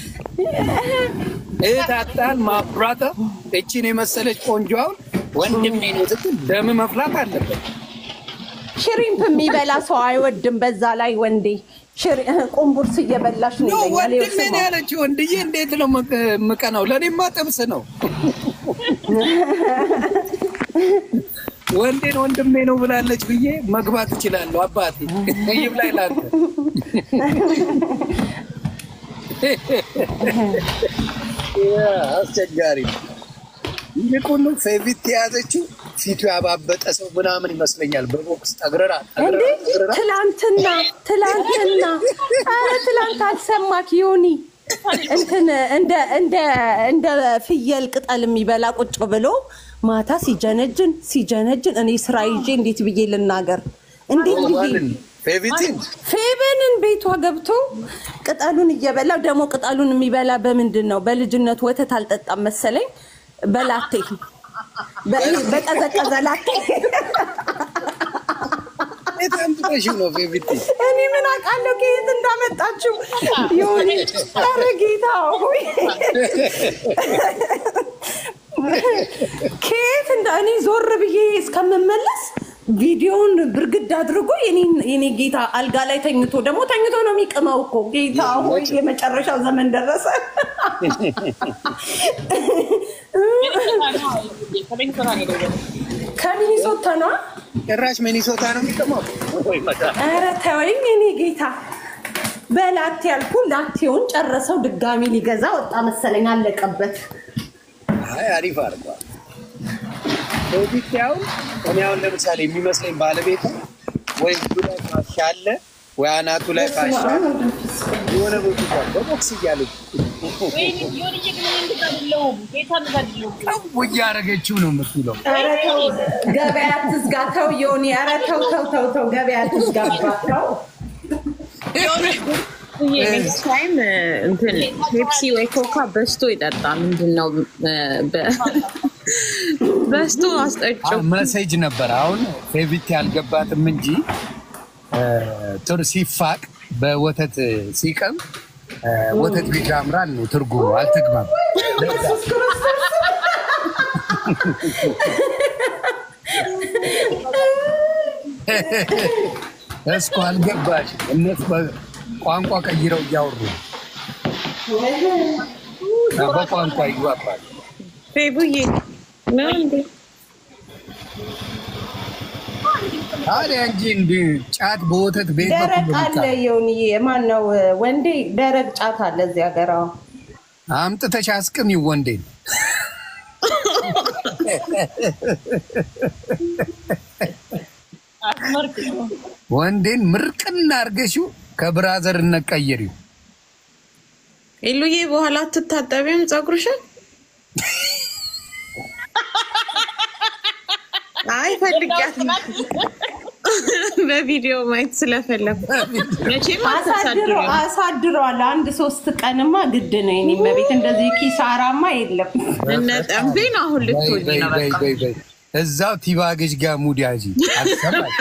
እህታጣን ማብራተ እችን የመሰለች ቆንጆውን ወንድሜ ነው ስትል ደም መፍላት አለበት። ሽሪምፕ የሚበላ ሰው አይወድም። በዛ ላይ ወንዴ ሽሪ- ቁምቡርስ እየበላሽ ነው ኖ ይለኛል። ይኸው ወንድሜ ነው ስማው። ያለችው። ወንድዬ እንዴት ነው ምቅ- ምቀናው? ለእኔማ ጥብስ ነው። ወንዴን ወንድሜ ነው ብላለች ብዬ መግባት እችላለሁ። አባቴ ይብላኝ ላንተ። ያ አስቸጋሪ ነው። ይልቁኑ ፌቪት የያዘችው ፊቱ ያባበጠ ሰው ምናምን ይመስለኛል። በቦክስ ጠግረራ እንዴ ጠግረራ ጠግረራ ትላንትና ትላንትና ኧረ ትላንት አልሰማክ ዮኒ እንትን እንደ እንደ እንደ ፍየል ቅጠል የሚበላ ቁጭ ብሎ ማታ ሲጀነጅን ሲጀነጅን እኔ ስራ ይዤ እንዴት ብዬ ልናገር? እንዴት ብዬ ማንን? ፌቪቲን ፌበንን ቤቷ ገብቶ ቅጠሉን እየበላ ደግሞ ቅጠሉን የሚበላ በምንድን ነው? በልጅነት ወተት አልጠጣም መሰለኝ በላቴ በ- በቀዘቀዘ ላቴ የት አምጥተሽው ነው ፌቪቲ? እኔ ምን አውቃለሁ ከየት እንዳመጣችው የሆነ ኧረ ጌታ ሆይ ከየት እንዳ እኔ ዞር ብዬ እስከምመለስ ቪዲዮውን ብርግድ አድርጎ የኔን- የኔ ጌታ አልጋ ላይ ተኝቶ ደግሞ ተኝቶ ነው የሚቅመው እኮ ጌታ ሆይ የመጨረሻው ዘመን ደረሰ። ከሚኒሶታ ነዋ። ጭራሽ ሚኒሶታ ነው የሚቀመው። ወይ መድኃኒዓለም። ኧረ ተወኝ የኔ ጌታ። በላቴ ያልኩ ላቴውን ጨረሰው። ድጋሚ ሊገዛ ወጣ መሰለኝ፣ አለቀበት። አይ አሪፍ አድርጓል። ፌቪቲ አሁን እኔ አሁን ለምሳሌ የሚመስለኝ ባለቤቱ ወይ እጁ ላይ ፋሻ አለ ወይ አናቱ ላይ ፋሻ አለ። የሆነ ቦታ በቦክስ እያለች ጠው እያደረገችው ነው የምትውለው። ኧረ ተው ገበያ አትዝጋ። ተው ዮኒ፣ ኧረ ተው ተው ተው ተው ገበያ አትዝጋባት። ተው ኔክስት ታይም እንትን ፔፕሲ ወይ ኮካ በስቶ ይጠጣ። ምንድን ነው በ- በስቶ አስጠጭው። መሴጅ ነበር። አሁን ፌቪት ያልገባትም እንጂ እ፣ ጥር ሲፋቅ በወተት ሲቀም እ፣ ወተት ቤት ያምራል ነው ትርጉሙ። አልተግባም እስኮ አልገባሽ። እነሱ ቋንቋ ቀይረው እያወሩ ነው። በቋንቋ ይግባባል። ፌቡዬ ነው እንዴ? ታዲያ እንጂ እንዲ ጫት በወተት ቤት ደረቅ በኩል አለ ዮኒዬ፣ ማን ነው ወንዴ? ደረቅ ጫት አለ እዚህ ሀገር። አዎ አምጥተሽ አስቅሚው ወንዴን። ወንዴን ምርቅና አርገሽው ከብራዘርነት ቀይሪው። ኢሉዬ በኋላ አትታጠቢም ፀጉርሽን? አይ ፈልጊያት ነው። በቪዲዮ ማየት ስለፈለኩ መቼም አሳድሮ አታሳድሪም። አሳድሯል። አንድ ሶስት ቀንማ ግድ ነው። የእኔ መቤት እንደዚህ ኪሳራማ የለም። እነ ጠንቤን አሁን በይ ልትወጂ በይ ነው በይ በቃ። በይ በይ። እዛው ቲባገሽ ጋር ሙድ ያዢ። አልሰማሽ?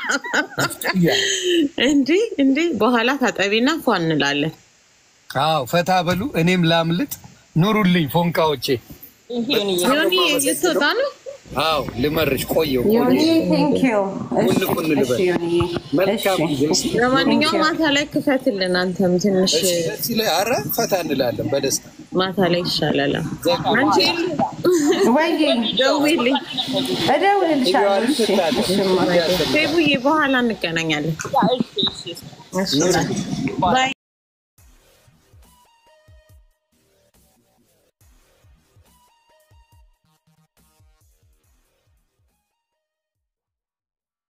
እንዲህ እንዲህ በኋላ ታጠቢና ፏ እንላለን። አዎ ፈታ በሉ። እኔም ላምልጥ። ኑሩልኝ ፎንቃዎቼ። ዮኒ ልትወጣ ነው? አዎ ልመርሽ። ቆየው ዮኒ ቴንክ ዩ። ቁን ቁን ልበል። መልካም ጊዜ። ለማንኛውም ማታ ላይ ክፈትልን አንተም ትንሽ እሺ፣ ደስ ይላል። ኧረ ፈታ እንላለን በደስታ ማታ ላይ ይሻላል። አንቺ ወይ ደውዪልኝ። እደውልልሻለሁ። እሺ፣ እሺማ። ፌቡዬ በኋላ እንገናኛለን። ባይ